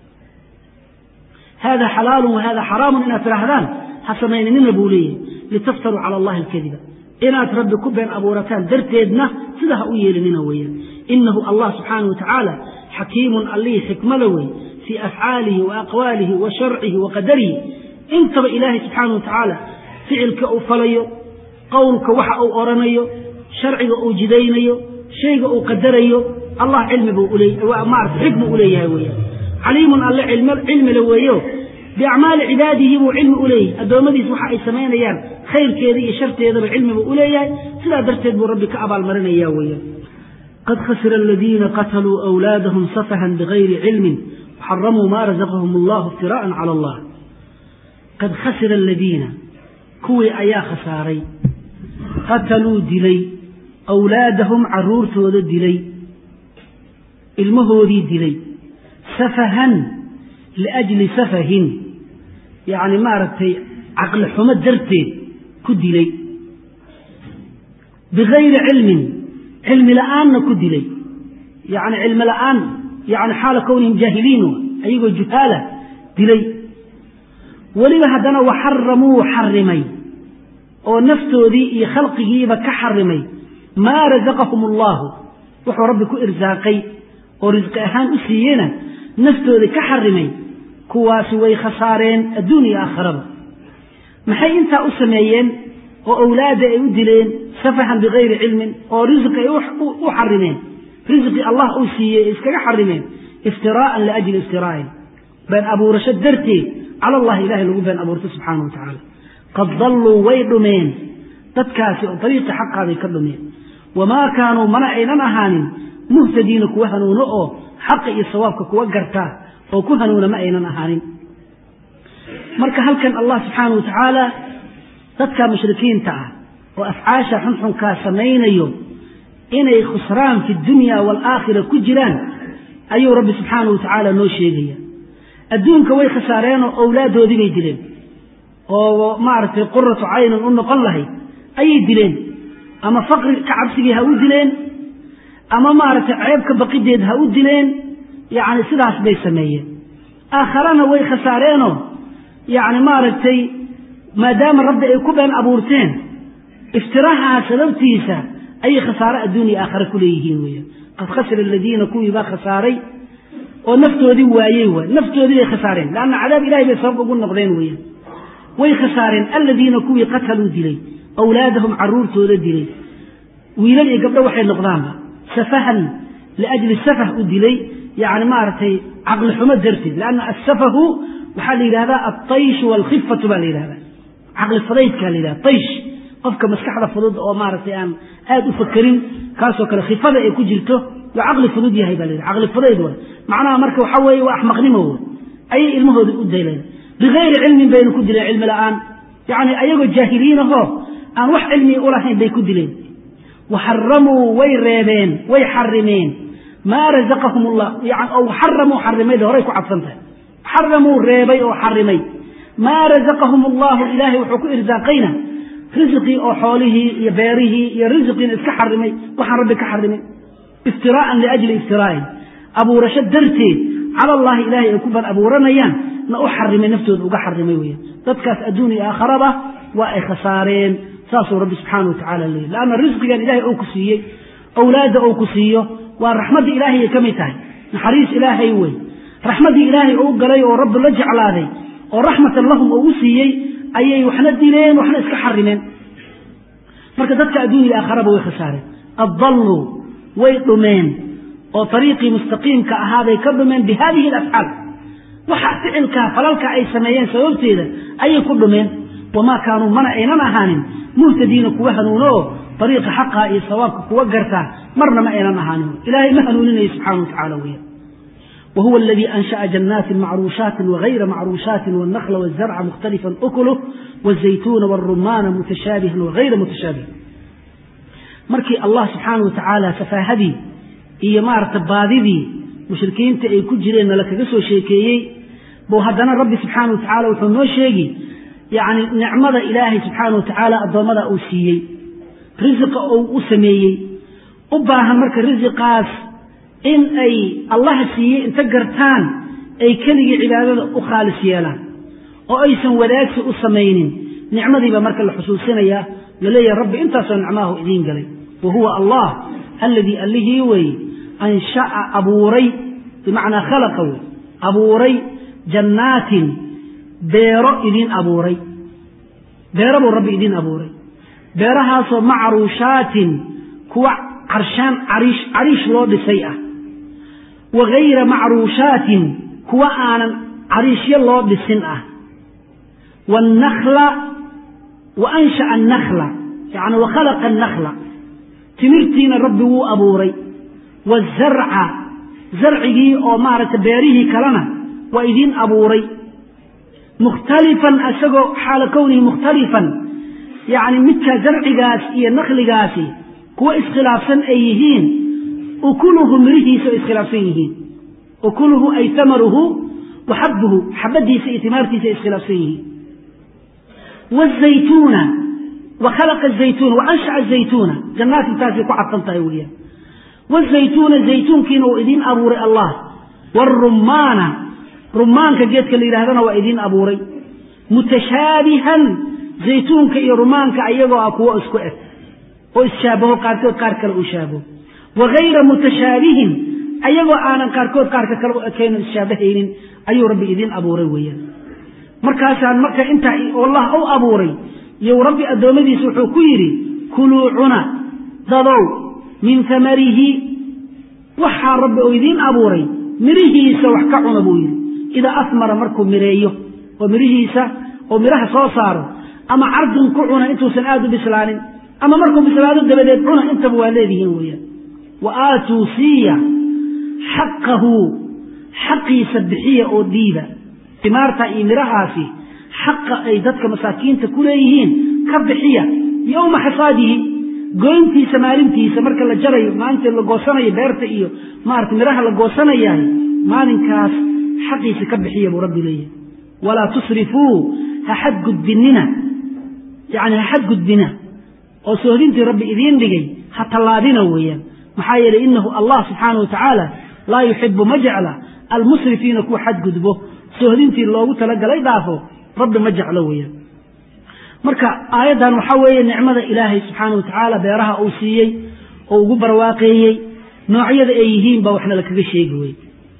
hada xalaalu wahada xaraamun inaad tirahdaan ha samaynanina buu leeyahay litaftaruu cala allahi alkadiba inaad rabbi ku been abuurataan darteedna sida ha u yeelinina weeyaan inahu allah subxaanah wa tacaala xakiimun allihii xikmada wey fii afcaalihi wa aqwaalihi wa sharcihi wa qadarihi intaba ilaahay subxaana wa tacaala ficilka uu falayo qowlka waxa uu oranayo sharciga uu jidaynayo shayga uu qadarayo allah cilmi buu maarata xikmu u leeyahay weeyaan caliimun alle cilmile weeyo biacmaali cibaadihi buu cilmi u leeyahay addoommadiis waxa ay samaynayaan khayrkeeda iyo sharteedaba cilmibu u leeyahay sidaa darteed buu rabbi ka abaalmarinaya weeyaan qad khasira aladiina qataluu awlaadahum safahan bigayri cilmin waxaramuu maa razaqahum allahu iftiraa'an cala allah qad khasira aladiina kuwii ayaa khasaaray qataluu dilay awlaadahum caruurtooda dilay ilmahoodii dilay safahan liajli safahin yacni maaragtay caqli xumo darteed ku dilay bigayri cilmin cilmi la'aanna ku dilay yacni cilmi la'aan yani xaala kownihim jaahiliin ayagoo juhaala dilay weliba haddana waxaramuu xarimay oo naftoodii iyo khalqigiiba ka xarimay maa razaqahum allahu wuxuu rabbi ku irsaaqay oo risqi ahaan u siiyena naftoodii ka xarimay kuwaasi way khasaareen adduun iyo aakharaba maxay intaa u sameeyeen oo awlaadda ay u dileen safahan bigayri cilmin oo risqi ay u xarimeen risqi allah uu siiyey ay iskaga xarimeen iftiraa'an liajli iftiraa'in been abuurasho darteed cala allahi ilahay lagu been abuurto subxaana wa tacaala qad dalluu way dhumeen dadkaasi oo dariiqi xaqaaday ka dhumeen wamaa kaanuu mana aynan ahaanin muhtadiina kuwa hanuuno oo xaqa iyo sawaabka kuwa gartaa oo ku hanuuna ma aynan ahaanin marka halkan allah subxaana wa tacaala dadka mushrikiinta ah oo afcaasha xunxunkaa samaynayo inay khusraan fi dunya waalaakhira ku jiraan ayuu rabbi subxaana wa tacaala noo sheegaya adduunka way khasaareenoo owlaaddoodii bay dileen oo maaragtay quratu caynan u noqon lahayd ayay dileen ama faqri ka cabsigii ha u dileen ama maaragtay ceebka baqideed ha u dileen yacni sidaas bay sameeyeen aakharana way khasaareenoo yacni maaragtay maadaama rabbi ay ku been abuurteen iftirahaa sababtiisa ayay khasaare adduun iyo aakhare ku leeyihiin weeyaan qad khasira aladiina kuwii baa khasaaray oo naftoodii waayey waay naftoodii bay khasaareen leanna cadaab ilahay bay sabab ugu noqdeen weeyaan way khasaareen aladiina kuwii qataluu dilay awlaadahum caruurtooda dilay wiilal iyo gabdho waxay noqdaanba safahan liajli safah u dilay yani maaragtay caqli xumo darteed lanna asafahu waxaa la yidhahdaa altaysh waalkhifatu baa la yidhahdaa caqli fudaydkaa la yidhahda taysh qofka maskaxda fudud oo maaragtay aan aad u fakerin kaasoo kale khifada ay ku jirto waa caqli fudud yahay baa la yidhahda caqli fudayd waay macnaha marka waxaa weeye waa axmaqnimo wey ayay ilmahooda u dayleen bigayri cilmin baynu ku dileen cilmi la'aan yacni ayagoo jaahiliin ahoo aan wax cilmiga u lahayn bay ku dileen waxaramuu way reebeen way xarimeen maa razaqahum llah yani oo xaramuu xarimayda horay ku cadsan tahay xaramuu reebay oo xarimay maa razaqahum allahu ilaahay wuxuu ku irsaaqayna risqii oo xoolihii iyo beerihii iyo risqiina iska xarimay waxaan rabbi ka xarimay iftiraa'an liajli iftiraa'in abuurasho darteed cala allahi ilaahay ay ku ban abuuranayaan na u xarimay naftooda uga xarimay weeyaan dadkaas adduun iyo aakharaba waa ay khasaareen saasuu rabbi subxaana wa tacala leeyay leanna risqigan ilahay ou ku siiyey awlaadda ou ku siiyo waa raxmaddii ilaahayay ka mid tahay naxariis ilaahay wey raxmaddii ilaahay ou galay oo rabbi la jeclaaday oo raxmatan lahum oo u siiyey ayay waxna dileen waxna iska xarimeen marka dadka adduun iyo aakharaba way khasaareen addalluu way dhumeen oo ariiqii mustaqiimka ahaabay ka dhumeen bi hadihi alafcaal waxa ficilkaa falalka ay sameeyeen sababteeda ayay ku dhumeen wamaa kaanuu mana aynan ahaanin muhtadiina kuwa hanuuno oo ariiqa xaqaa iyo sawaabka kuwa gartaa marna ma aynan ahaanin ilaahay ma hanuuninayo subxana wa tacala weya وهو الذي أنشأ جنات معروشات وغير معروشات والنخل والزرع مختلفا أكله والزيتون والرمان متشابها وغير متشابه markii allah subxaana wa tacaala safaahadii iyo maaragta baadidii mushrikiinta ay ku jireen nala kaga soo sheekeeyey buu haddana rabbi subxaana wa tacaala wuxuu noo sheegi yacni nicmada ilaahay subxaana wa tacaala addoommada uu siiyey risiqa uu u sameeyey u baahan marka risiqaas in ay allaha siiyey inta gartaan ay keligii cibaadada u khaalis yeelaan oo aysan wadaagsi u samaynin nicmadiiba marka la xusuusinayaa laleeyahay rabbi intaasoo nicmaahu idiin galay wa huwa allah alladii allihii weeye ansha'a abuuray bimacnaa khalaqa wey abuuray jannaatin beero idiin abuuray beero buu rabbi idiin abuuray beerahaasoo macruushaatin kuwa carshaan cariish cariish loo dhisay ah wa gayra macruushaatin kuwa aanan cariishyo loo dhisin ah waannakla wa ansha'a annakla yacni wa khalaqa annakla timirtiina rabbi wuu abuuray wazarca zarcigii oo maaragtay beerihii kalena waa idiin abuuray mukhtalifan isagoo xaala kownihi mukhtalifan yacni midkaa zarcigaas iyo nakligaasi kuwa iskhilaafsan ay yihiin ukuluhu mirihiisa oo iskhilaafsan yihiin ukuluhu ay tamaruhu wa xabbuhu xabadiisa iyo timaartiisa ay iskhilaafsan yihiin wazaytuuna wa khalaqa zaytuuna wa anshaca zaytuuna jannaati taasay ku cadsan tahay weeyaan wazaytuuna zaytuunkiina uu idiin abuuray allah waarumaana rumaanka geedka la yidhahdana waa idiin abuuray mutashaabihan zaytuunka iyo rumaanka ayagoo ah kuwo isku eg oo isshaabbaho qaarkood qaar kale uu shaabaho wa hayra mutashaabihin ayagoo aanan qaarkood qaarka kale u ekayno isshaabahaynin ayuu rabbi idiin abuuray weeyaan markaasaan marka intaa allah u abuuray iyo rabbi addoommadiisa wuxuu ku yidhi kuluu cuna dadow min tamarihi waxaa rabbi oo idiin abuuray mirihiisa wax ka cuna buu yidhi idaa asmara markuu mireeyo oo mirihiisa oo midhaha soo saaro ama cardun ku cuna intuusan aad u bislaanin ama markuu bislaado dabadeed cuna intaba waa leedihiin weeyaan wa aatuu siiya xaqahu xaqiisa bixiya oo dhiiba timaarta iyo midhahaasi xaqa ay dadka masaakiinta ku leeyihiin ka bixiya yowma xasaadihi goyntiisa maalintiisa marka la jarayo maalinta la goosanayo beerta iyo maarata midhaha la goosanayahay maalinkaas xaqiisa ka bixiya buu rabbi leeyahay walaa tusrifuu ha xadgudbinina yacni ha xadgudbina oo soohdintii rabbi idiin dhigay ha tallaabina weeyaan maxaa yeelay innahu allah subxaanahu wa tacaala laa yuxibu ma jecla almusrifiina kuwa xadgudbo soohdintii loogu talagalay dhaafo rabbi ma jeclo weeyaan marka aayaddan waxaa weeye nicmada ilaahay subxaana wa tacaala beeraha uu siiyey oo ugu barwaaqeeyey noocyada ay yihiin baa waxna lakaga sheegi weye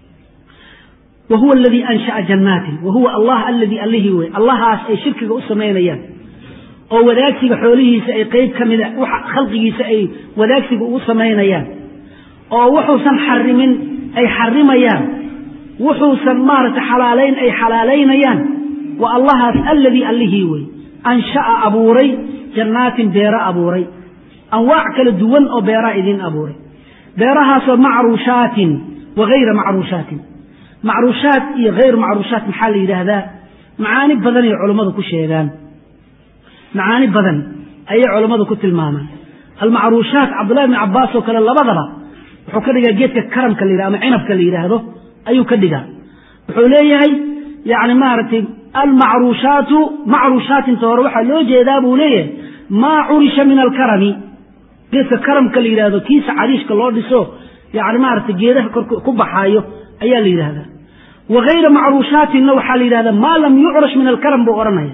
wa huwa aladii ansha'a jannaatin wa huwa allah aladii allihii wey allahaas ay shirkiga u samaynayaan oo wadaagsiga xoolihiisa ay qeyb ka mida waxa khalqigiisa ay wadaagsiga ugu samaynayaan oo wuxuusan xarimin ay xarimayaan wuxuusan maaragtay xalaalayn ay xalaalaynayaan wa allahaas alladii allihii wey ansha'a abuuray jannaatin beero abuuray anwaac kala duwan oo beeraha idiin abuuray beerahaasoo macruushaatin wa hayra macruushaatin macruushaat iyo hayr macruushaat maxaa la yidhaahdaa macaani badan ay culammadu ku sheegaan macaani badan ayay culammadu ku tilmaamaan almacruushaat cabdullahi bni cabbaas oo kale labadaba wuxuu ka dhigaa geedka karamka la yidhah ama cinabka la yidhaahdo ayuu ka dhigaa wuxuu leeyahay yani maaragtay almacruushaatu macruushaatinta hore waxaa loo jeedaa buu leeyahay maa curisha min alkarami geedka karamka la yidhahdo kiisa cariishka loo dhiso yani maaragtay geedaha kor ku baxaayo ayaa la yidhahdaa wa hayra macruushaatinna waxaa la yidhahdaa maa lam yucrash min alkaram buu odhanaya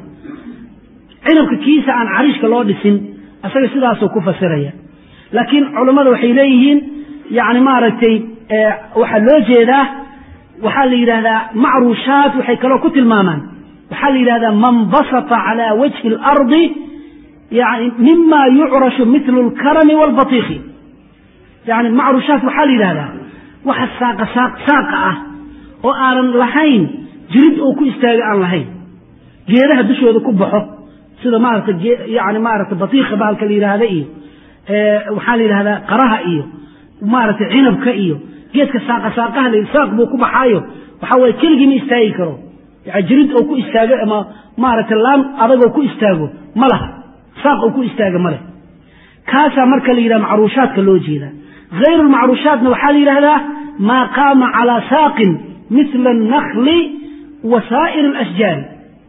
cinabka kiisa aan cariishka loo dhisin isaga sidaasuu ku fasiraya laakiin culammada waxay leeyihiin yani maaragtay waxaa loo jeedaa waxaa la yidhahdaa macruushaat waxay kaloo ku tilmaamaan waxaa la yidhahdaa man basata calى wajhi اlardi yani mima yucrashu mitlu اlkarami wاlbatiiki yani macruushaat waxaa la yidhahdaa waxa saaqa saaqa ah oo aanan lahayn jirid oo ku istaaga aan lahayn geedaha dushooda ku baxo sida maarata yani maarata batiika bahalka la yidhaahda iyo waxaa la yidhahdaa qaraha iyo maaragtay cinabka iyo geedka saaqa saaqaha la saaq buu ku baxaayo waxaa waye keligii ma istaagi karo yani jirid oo ku istaago ama maaragtay laan adagoo ku istaago ma laha saaq oo ku istaaga ma leh kaasaa marka la yidhaha macruushaadka loo jeedaa hayru lmacruushaatna waxaa la yidhahdaa maa qaama calaa saaqin mila annakli wa saa'ir alashjaari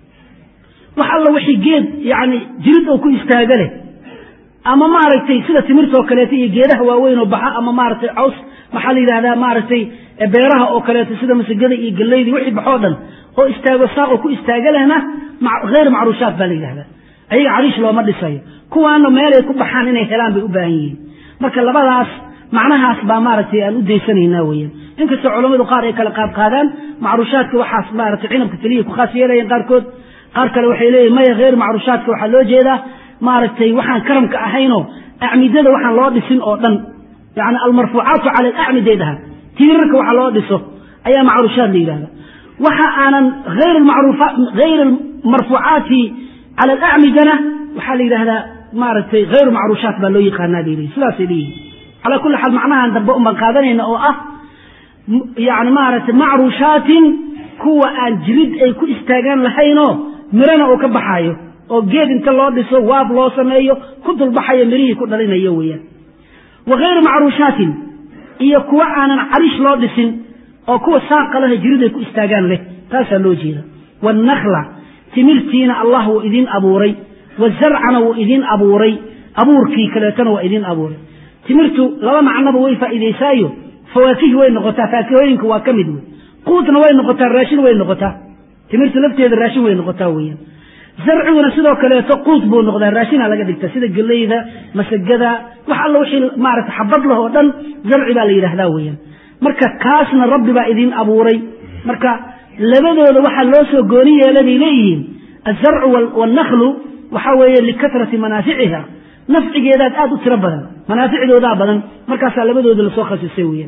wax alla wixii geed yani jirid oo ku istaaga leh ama maaragtay sida timirta oo kaleeto iyo geedaha waaweyn oo baxa ama maaragtay caws maxaa la yidhahdaa maaragtay beeraha oo kaleeto sida masagada iyo galleyda wixii baxoo dhan oo istaago saaqoo ku istaaga lehna hayr macruushaat baa la yidhahdaa ayaga cariish looma dhisayo kuwaana meelay ku baxaan inay helaan bay u baahan yihiin marka labadaas macnahaas baa maaragtay aan u daysanaynaa weeyaan inkastoo culammadu qaar ay kala qaadqaadaan macruushaadka waxaas maaragtay cinabka keliya ku khaas yeelayaan qaarkood qaar kale waxay leeyihin maya hayr macruushaadka waxaa loo jeedaa maaragtay waxaan karamka ahaynoo acmidada waxaan loo dhisin oo dhan yani almarfuucaatu cala alacmiday dhahaan tiirarka waxa loo dhiso ayaa macruushaad la yidhahda waxa aanan hayr hayr marfuucaati cala alacmidana waxaa la yidhahdaa maaragtay hayru macruushaat baa loo yaqaanaa bay leeyihin sidaasay leeyihin calaa kulli xaal macnahan dambe un baan qaadanayna oo ah yani maaragtay macruushaatin kuwa aan jirid ay ku istaagaan lahaynoo mirana uu ka baxaayo oo geed inta loo dhiso waab loo sameeyo ku dulbaxayo mirihii ku dhalinayo weeyaan wa hayru macruushaatin iyo kuwa aanan carish loo dhisin oo kuwa saaqa lehe jirid ay ku istaagaan leh taasaa loo jeeda waannakla timirtiina allah wuu idiin abuuray wazarcana wuu idiin abuuray abuurkii kaleetona waa idiin abuuray timirtu laba macnoba way faa'iidaysaayo fawaakihi way noqotaa faakihooyinku waa ka mid wey quudna way noqotaa raashin way noqotaa timirtu lafteeda raashin way noqotaa weeyaan zarciguna sidoo kaleeto quud buu noqdaa raashina laga dhigta sida geleyda masagada wax alla wixii maarata xabad lah oo dhan zarci baa la yidhaahdaa weeyaan marka kaasna rabbi baa idiin abuuray marka labadooda waxaa loo soo gooni yeela bay leeyihiin azarcu wannaklu waxaa weeye likatrati manaaficiha nafcigeedaad aad u tiro badan manaaficdoodaa badan markaasaa labadooda lasoo khasisay weeyaan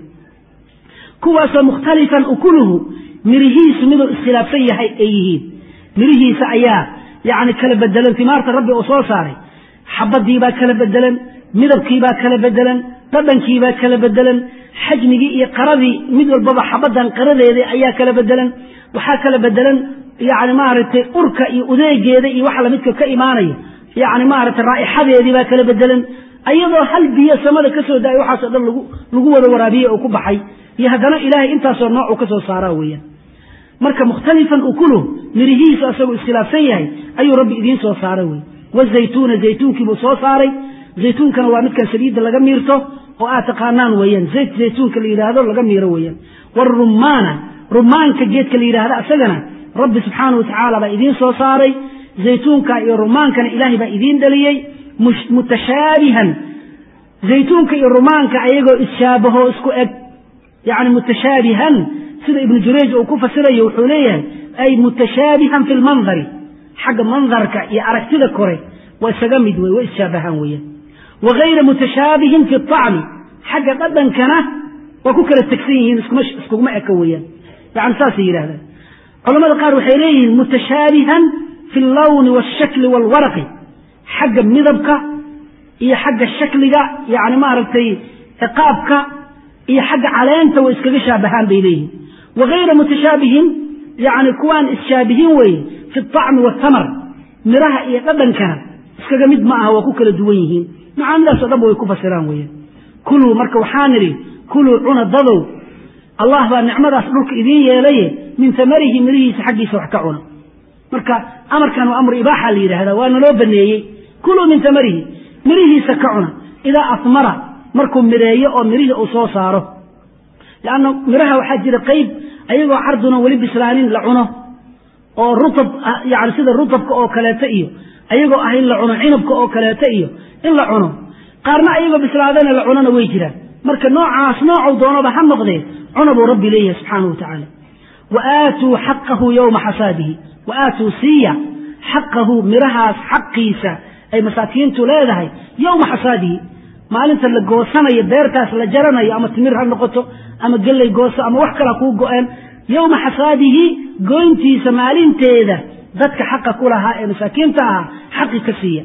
kuwaasoo mukhtalifan ukuluhu mirihiisu miduu iskhilaafsan yahay ay yihiin mirihiisa ayaa yacni kala bedelan timaarta rabbi uu soo saaray xabadiibaa kala bedelan midabkiibaa kala bedelan dhadhankiibaa kala bedelan xajmigii iyo qaradii mid walbaba xabadan qaradeeda ayaa kala bedelan waxaa kala bedelan yani maaragtay urka iyo udeegeeda iyo waxa lamidka ka imaanaya yani maaragtay raa'ixadeedii baa kala bedelan ayadoo hal biyo samada ka soo da-ay waxaasoo dhan lagu lagu wada waraabiyey oo ku baxay iyo haddana ilaahay intaasoo nooc uu ka soo saaraa weeyaan marka mukhtalifan ukuluh mirihiisu asagoo iskhilaafsan yahay ayuu rabbi idiin soo saaray wey wazaytuuna zaytuunkiibuu soo saaray zaytuunkana waa midkan saliidda laga miirto oo aad taqaanaan weeyaan zayt zaytuunka la yidhaahdo laga miiro weeyaan warumaana rumaanka geedka la yidhaahda asagana rabbi subxaana watacaala baa idiin soo saaray zaytuunka iyo rumaankana ilaahay baa idiin dhaliyey mutashaabihan zaytuunka iyo rumaanka ayagoo isshaabahoo isku eg yani mutashaabihan sida ibnu jurayj uu ku fasirayo wuxuu leeyahay ay mutashaabihan fi lmandari xagga mandarka iyo aragtida kore waa isaga mid wey waa isshaabbahaan weeyaan wa gayra mutashaabihin fi acmi xagga dhadhankana waa ku kala tegsan yihiin iskuguma eka weeyaan yani saasay yidhahdaan culamada qaar waxay leeyihiin mutashaabihan fi allawni waalshakli waalwaraqi xagga midabka iyo xagga shakliga yani maaragtay qaabka iyo xagga caleenta way iskaga shaabahaan bay leeyihin wa gayra mutashaabihin yani kuwaan isshaabbihin weeye fi acmi waathamar miraha iyo dhadhankana iskaga mid ma aha waa ku kala duwan yihiin macaanidaasoo dhanba way ku fasiraan weeyaan kuluu marka waxaa nidhi kuluu cuna dadow allah baa nicmadaas dhulka idiin yeelaye min tamarihi mirihiisa xaggiisa wax ka cuna marka amarkan waa amru ibaaxa la yidhahdaa waa naloo baneeyey kuluu min tamarihi mirihiisa ka cuna idaa asmara markuu mireeyo oo mirihii uu soo saaro leanna miraha waxaa jira qayb ayagoo carduna weli bislaanin la cuno oo rutab yani sida rutabka oo kaleeto iyo ayagoo ah in la cuno cinabka oo kaleeto iyo in la cuno qaarna ayagoo bislaadana la cunona way jiraan marka noocaas noocuu doonaba ha noqdee cuna buu rabbi leeyahay subxaanahu wa tacaala wa aatuu xaqahu yowma xasaadihi wa aatuu siiya xaqahu mirahaas xaqiisa ay masaakiintu leedahay yowma xasaadihi maalinta la goosanayo beertaas la jaranayo ama timir ha noqoto ama gelley gooso ama wax kala kuu go-een yowma xasaadihi goyntiisa maalinteeda dadka xaqa ku lahaa ee masaakiinta ahaa xaqi ka siiya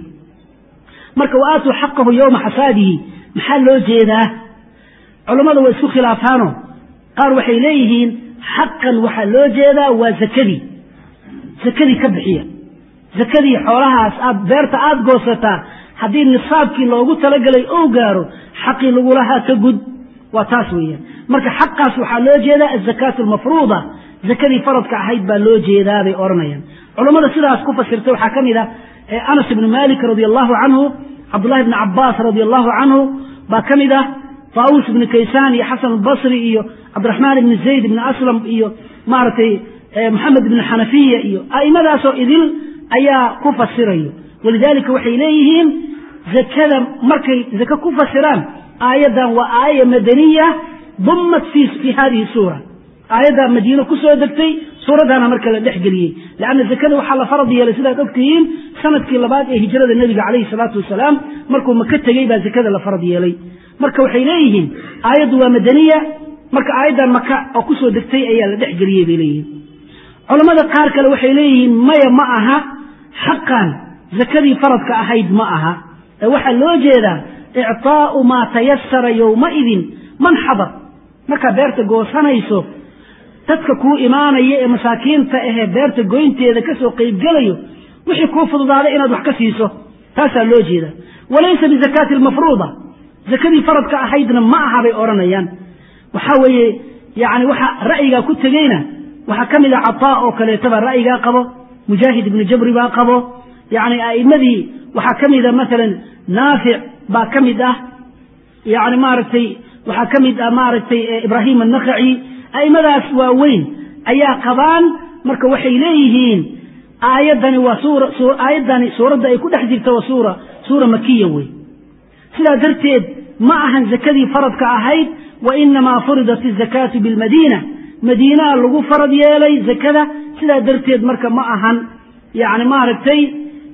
marka wa aatuu xaqahu yowma xasaadihi maxaa loo jeedaa culammada waa isku khilaafaano qaar waxay leeyihiin xaqan waxaa loo jeedaa waa zakadii zakadii ka bixiya zakadii xoolahaas aad beerta aada goosataa haddii nisaabkii loogu talagalay ou gaaro xaqii lagulahaa ka gud waa taas weeyaan marka xaqaas waxaa loo jeedaa azakaatu almafruuda zakadii faradka ahayd baa loo jeedaa bay odhanayaan culammada sidaas ku fasirtay waxaa ka mid ah anas ibnu malik radi allahu canhu cabdullahi bni cabaas radi allahu canhu baa ka mid ah taawus ibni kaysaan iyo xasan albasri iyo cabdiraxmaan ibni zayd ibni aslam iyo maaragtay moxamed ibni xanafiya iyo a'imadaasoo idil ayaa ku fasirayo walidaalika waxay leeyihiin zakada markay zake ku fasiraan aayaddan waa aaya madaniya dummat fi hadihi suura aayaddaa madiino ku soo degtay suuraddaana marka la dhex geliyey leanna zakada waxaa la farad yeelay sidaad ogtihiin sanadkii labaad ee hijrada nebiga calayhi salaatu wasalaam markuu maka tegey baa zakada la farad yeelay marka waxay leeyihiin aayaddu waa madaniya marka aayaddan maka oo kusoo degtay ayaa la dhex geliyey bay leeyihiin culammada qaar kale waxay leeyihiin maya ma aha xaqan zakadii faradka ahayd ma aha ee waxaa loo jeedaa icطaa'u maa tayasara yowmaidin man xadar markaa beerta goosanayso dadka kuu imaanaya ee masaakiinta ahee beerta goynteeda ka soo qaybgelayo wixii kuu fududaaday inaad wax ka siiso taasaa loo jeeda walaysa bizakaati almafruuda zakadii faradka ahaydna ma aha bay odhanayaan waxaa weeye yani waxa ra'yigaa ku tegeyna waxaa ka mid a cataa oo kaleetaba ra'yigaa qabo mujaahid ibnu jabri baa qabo yani a'immadii waxaa ka mida maalan naafic baa ka mid ah yani maaragtay waxaa ka mid ah maaragtay ibraahim annakhaci a'immadaas waaweyn ayaa qabaan marka waxay leeyihiin aayaddani waa suura aayaddani suuradda ay ku dhex jirta waa suura suura makiya wey sidaa darteed ma ahan zakadii faradka ahayd wa inamaa furidat izakaatu bilmadiina madiinaha lagu farad yeelay zakada sidaa darteed marka ma ahan yani maaragtay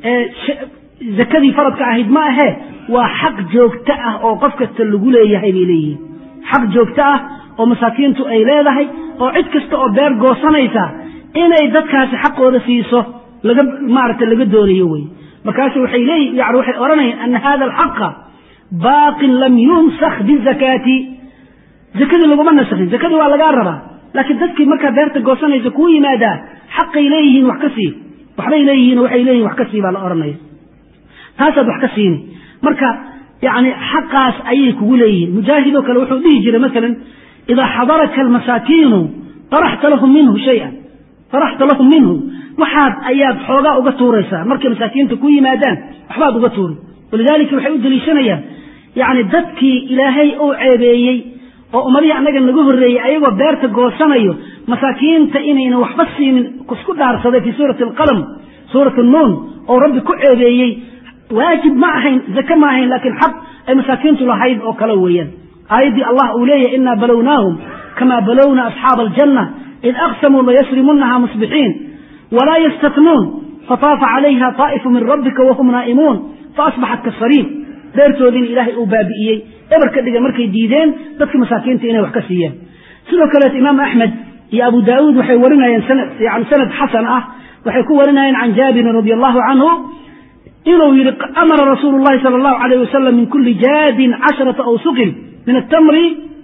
zakadii faradka ahayd ma ahe waa xaq joogto ah oo qof kasta lagu leeyahay bay leeyihiin xaq joogto ah oo masaakiintu ay leedahay oo cid kasta oo beer goosanaysa inay dadkaasi xaqooda siiso laga maaragtay laga doonayo wey markaasu waxay leeyi yani waxay odhanayaan ana hada alxaqa baaqin lam yunsak bizakaati zakadii laguma nasakhin zakadii waa lagaa rabaa laakiin dadkii markaa beerta goosanaysa kuu yimaadaa xaqay leeyihiin wax ka sii waxbay leeyihiin waxay leeyihin wax ka sii baa la odhanaya taasaad wax ka siini marka yani xaqaas ayay kugu leeyihiin mujaahidoo kale wuxuu dhihi jiray maalan idaa xadaraka almasaakiinu taraxta lahum minhu shayan taraxta lahum minhu waxaad ayaad xoogaa uga tuuraysaa markay masaakiinta ku yimaadaan waxbaad uga tuuri walidaalika waxay u deliishanayaan yani dadkii ilaahay uu ceebeeyey oo ummadihii annaga naga horreeyey ayagoo beerta goosanayo masaakiinta inaynan waxba siinin isku dhaarsaday fii suurati alqalam suurat nuun oo rabbi ku ceebeeyey waajib ma ahayn zake ma ahayn laakiin xaq ay masaakiintu lahayd oo kale weeyaan aayaddii allah uu leeyahy inaa balownaahum kamaa balowna asxaaba aljanna id aqsamuu layasrimunnaha musbixiin walaa yastatnuun fataafa calayha طaa'ifu min rabbika wahum naa'imuun faasbaxat kasariin beertoodiina ilaahay uu baabi'iyey eber ka dhiga markay diideen dadka masaakiinta inay wax ka siiyaan sidoo kaleeto imaam axmed iyo abu daauud waxay warinayeen yani sanad xasan ah waxay ku warinayeen can jaabirin radi allahu canhu inuu yihi amara rasuulu llahi sala allahu alayh wasalam min kuli jaadin casharata awsuqin min atamri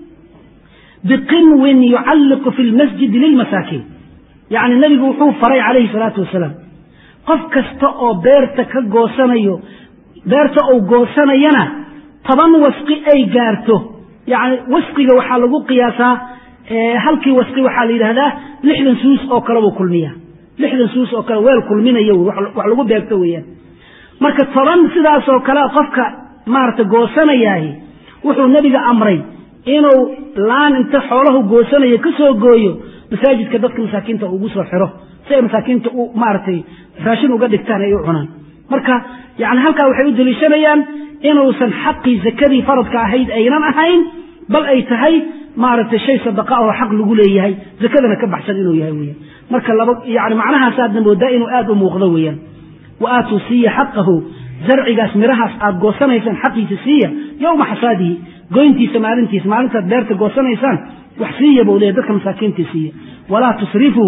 biqinwin yucalliqu fi lmasjidi lilmasaakiin yani nebigu wuxuu faray calayhi salaatu wasalaam qof kasta oo beerta ka goosanayo beerta uu goosanayana toban wasqi ay gaarto yani wasqiga waxaa lagu qiyaasaa halkii wasqi waxaa la yidhahdaa lixdan suus oo kale buu kulmiya lixdan suus oo kale weel kulminayo wax lagu beegto weeyaan marka toban sidaasoo kale qofka maarata goosanayaahi wuxuu nebiga amray inuu laan inta xoolahu goosanayo ka soo gooyo masaajidka dadka masaakiinta ugu soo xiro si ay masaakiinta u maaragtay raashin uga dhigtaan ay u cunaan marka yani halkaa waxay u deliishanayaan inuusan xaqii zakadii faradka ahayd aynan ahayn bal ay tahay maaragtay shay sadaqa oo xaq lagu leeyahay zakadana ka baxsan inuu yahay weyan marka laba yani macnahaasaadna moodaa inuu aada u muuqdo weeyaan wa aatuu siiya xaqahu zarcigaas mirahaas aad goosanaysaan xaqiisa siiya yowma xasaadihi goyntiisa maalintiisa maalintaad beerta goosanaysaan wax siiya buu leeyahy dadka masaakiinta siiya walaa tusrifuu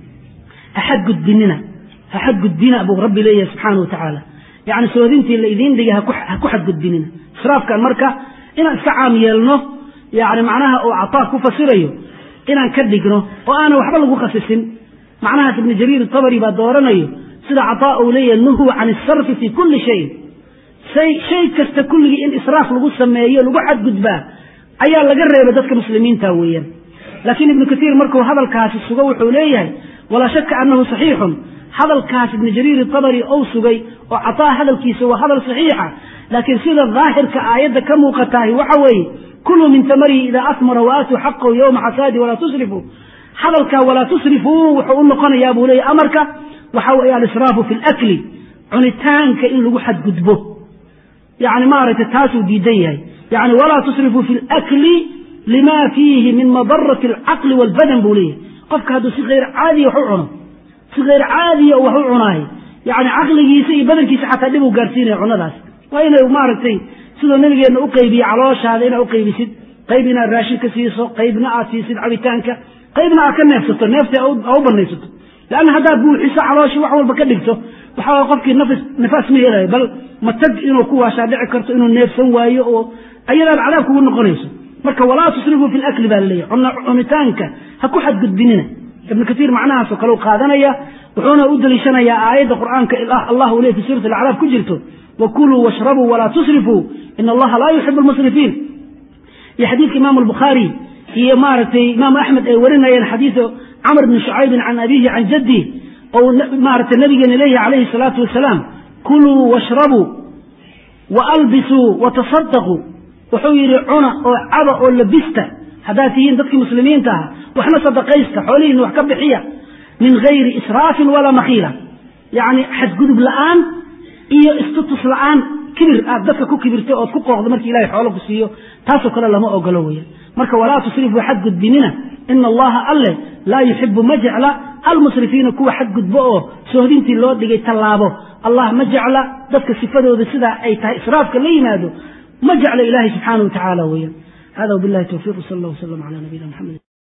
axad gudbinina axad gudbina buu rabbi leeyahay subxaana wa tacaala yani soodintii la idiin dhigay ha ku xadgudbinina israafkan marka inaan iska caam yeelno yani macnaha uu cataa ku fasirayo inaan ka dhigno oo aanan waxba lagu khasisin macnahaas ibnu jariir tabari baa dooranayo sida cataa uu leeyahay nuhuu can isarfi fii kulli shayin say shay kasta kulligii in israaf lagu sameeyo lagu xadgudbaa ayaa laga reebay dadka muslimiinta weeyaan laakiin ibnu katiir markuu hadalkaasi sugo wuxuu leeyahay walaa shaka annahu saxiixun hadalkaas ibnu jariir tabari ou sugay oo cataa hadalkiisa waa hadal saxiixa laakiin sida daahirka aayadda ka muuqatahay waxa weeye kuluu min tamarihi idaa asmara wa aatuu xaqahu yowma xasaadi walaa tusrifuu hadalkaa walaa tusrifuu wuxuu u noqonayaa buu leeyahy amarka waxa weeye alisraafu fi lakli cunitaanka in lagu xadgudbo yani maaragtay taasuu diidan yahay yani walaa tusrifuu fi lakli lima fiihi min madarati alcaqli walbadan buu leeyahay qofka hadduu si hayr caadiya wax u cuno si hayr caadiya wax u cunaayo yani caqligiisa iyo badankiisa xataa dhib uu gaarsiinaya cunadaas waa inay maaragtay sidoo nabigeenna u qaybiye calooshaada inaad u qaybisid qayb inaad raashin ka siiso qaybna aad siisid cabitaanka qaybna aad ka neefsato neefta a u banaysato leanna haddaad buuxiso calooshi wax walba ka dhigto waxaa qofkii nafis nifaas ma helayo bal matag inuu ku waashaa dhici karto inuu neefsan waayo oo ayadaan cadaab kugu noqonayso marka walaa tusrifuu fi lakli baa laleeyahy cunitaanka ha ku xadgudbinina ibnu katiir macnahaasoo kale u qaadanaya wuxuuna u daliishanayaa aayadda qur'aanka allah uu ley fi suurati alacraaf ku jirto wakuluu washrabuu walaa tusrifuu ina allaha laa yuxibu almusrifiin iyo xadiidka imaamu albukhaari iyo maaragtay imaamu axmed ay warinayeen xadiidu camr bni shucaybin can abiihi can jaddih ou maaragtay nabigeena leeyahy calayhi salaatu wasalaam kuluu washrabuu wa albisuu watasadaquu wuxuu yidhi cuna oo caba oo labista haddaad tihiin dadkii muslimiinta ah waxna sadaqaysta xoolihiina wax ka bixiya min gayri israafin walaa makhiila yacni xadgudub la'aan iyo istutus la'aan kibir aad dadka ku kibirtay ood ku qooqdo markii ilahay xoolo ku siiyo taasoo kale lama ogolo weya marka walaa tusrifuu xadgudbinina ina allaha alle laa yuxibu ma jecla almusrifiina kuwa xadgudbo oo soohdintii loo dhigay tallaabo allah ma jecla dadka sifadooda sidaa ay tahay israafka la yimaado ma jecla ilahay subxaanahu wa tacaala weya hada wbillahi towfiiq sal allah wslam ala nabiyina mxamed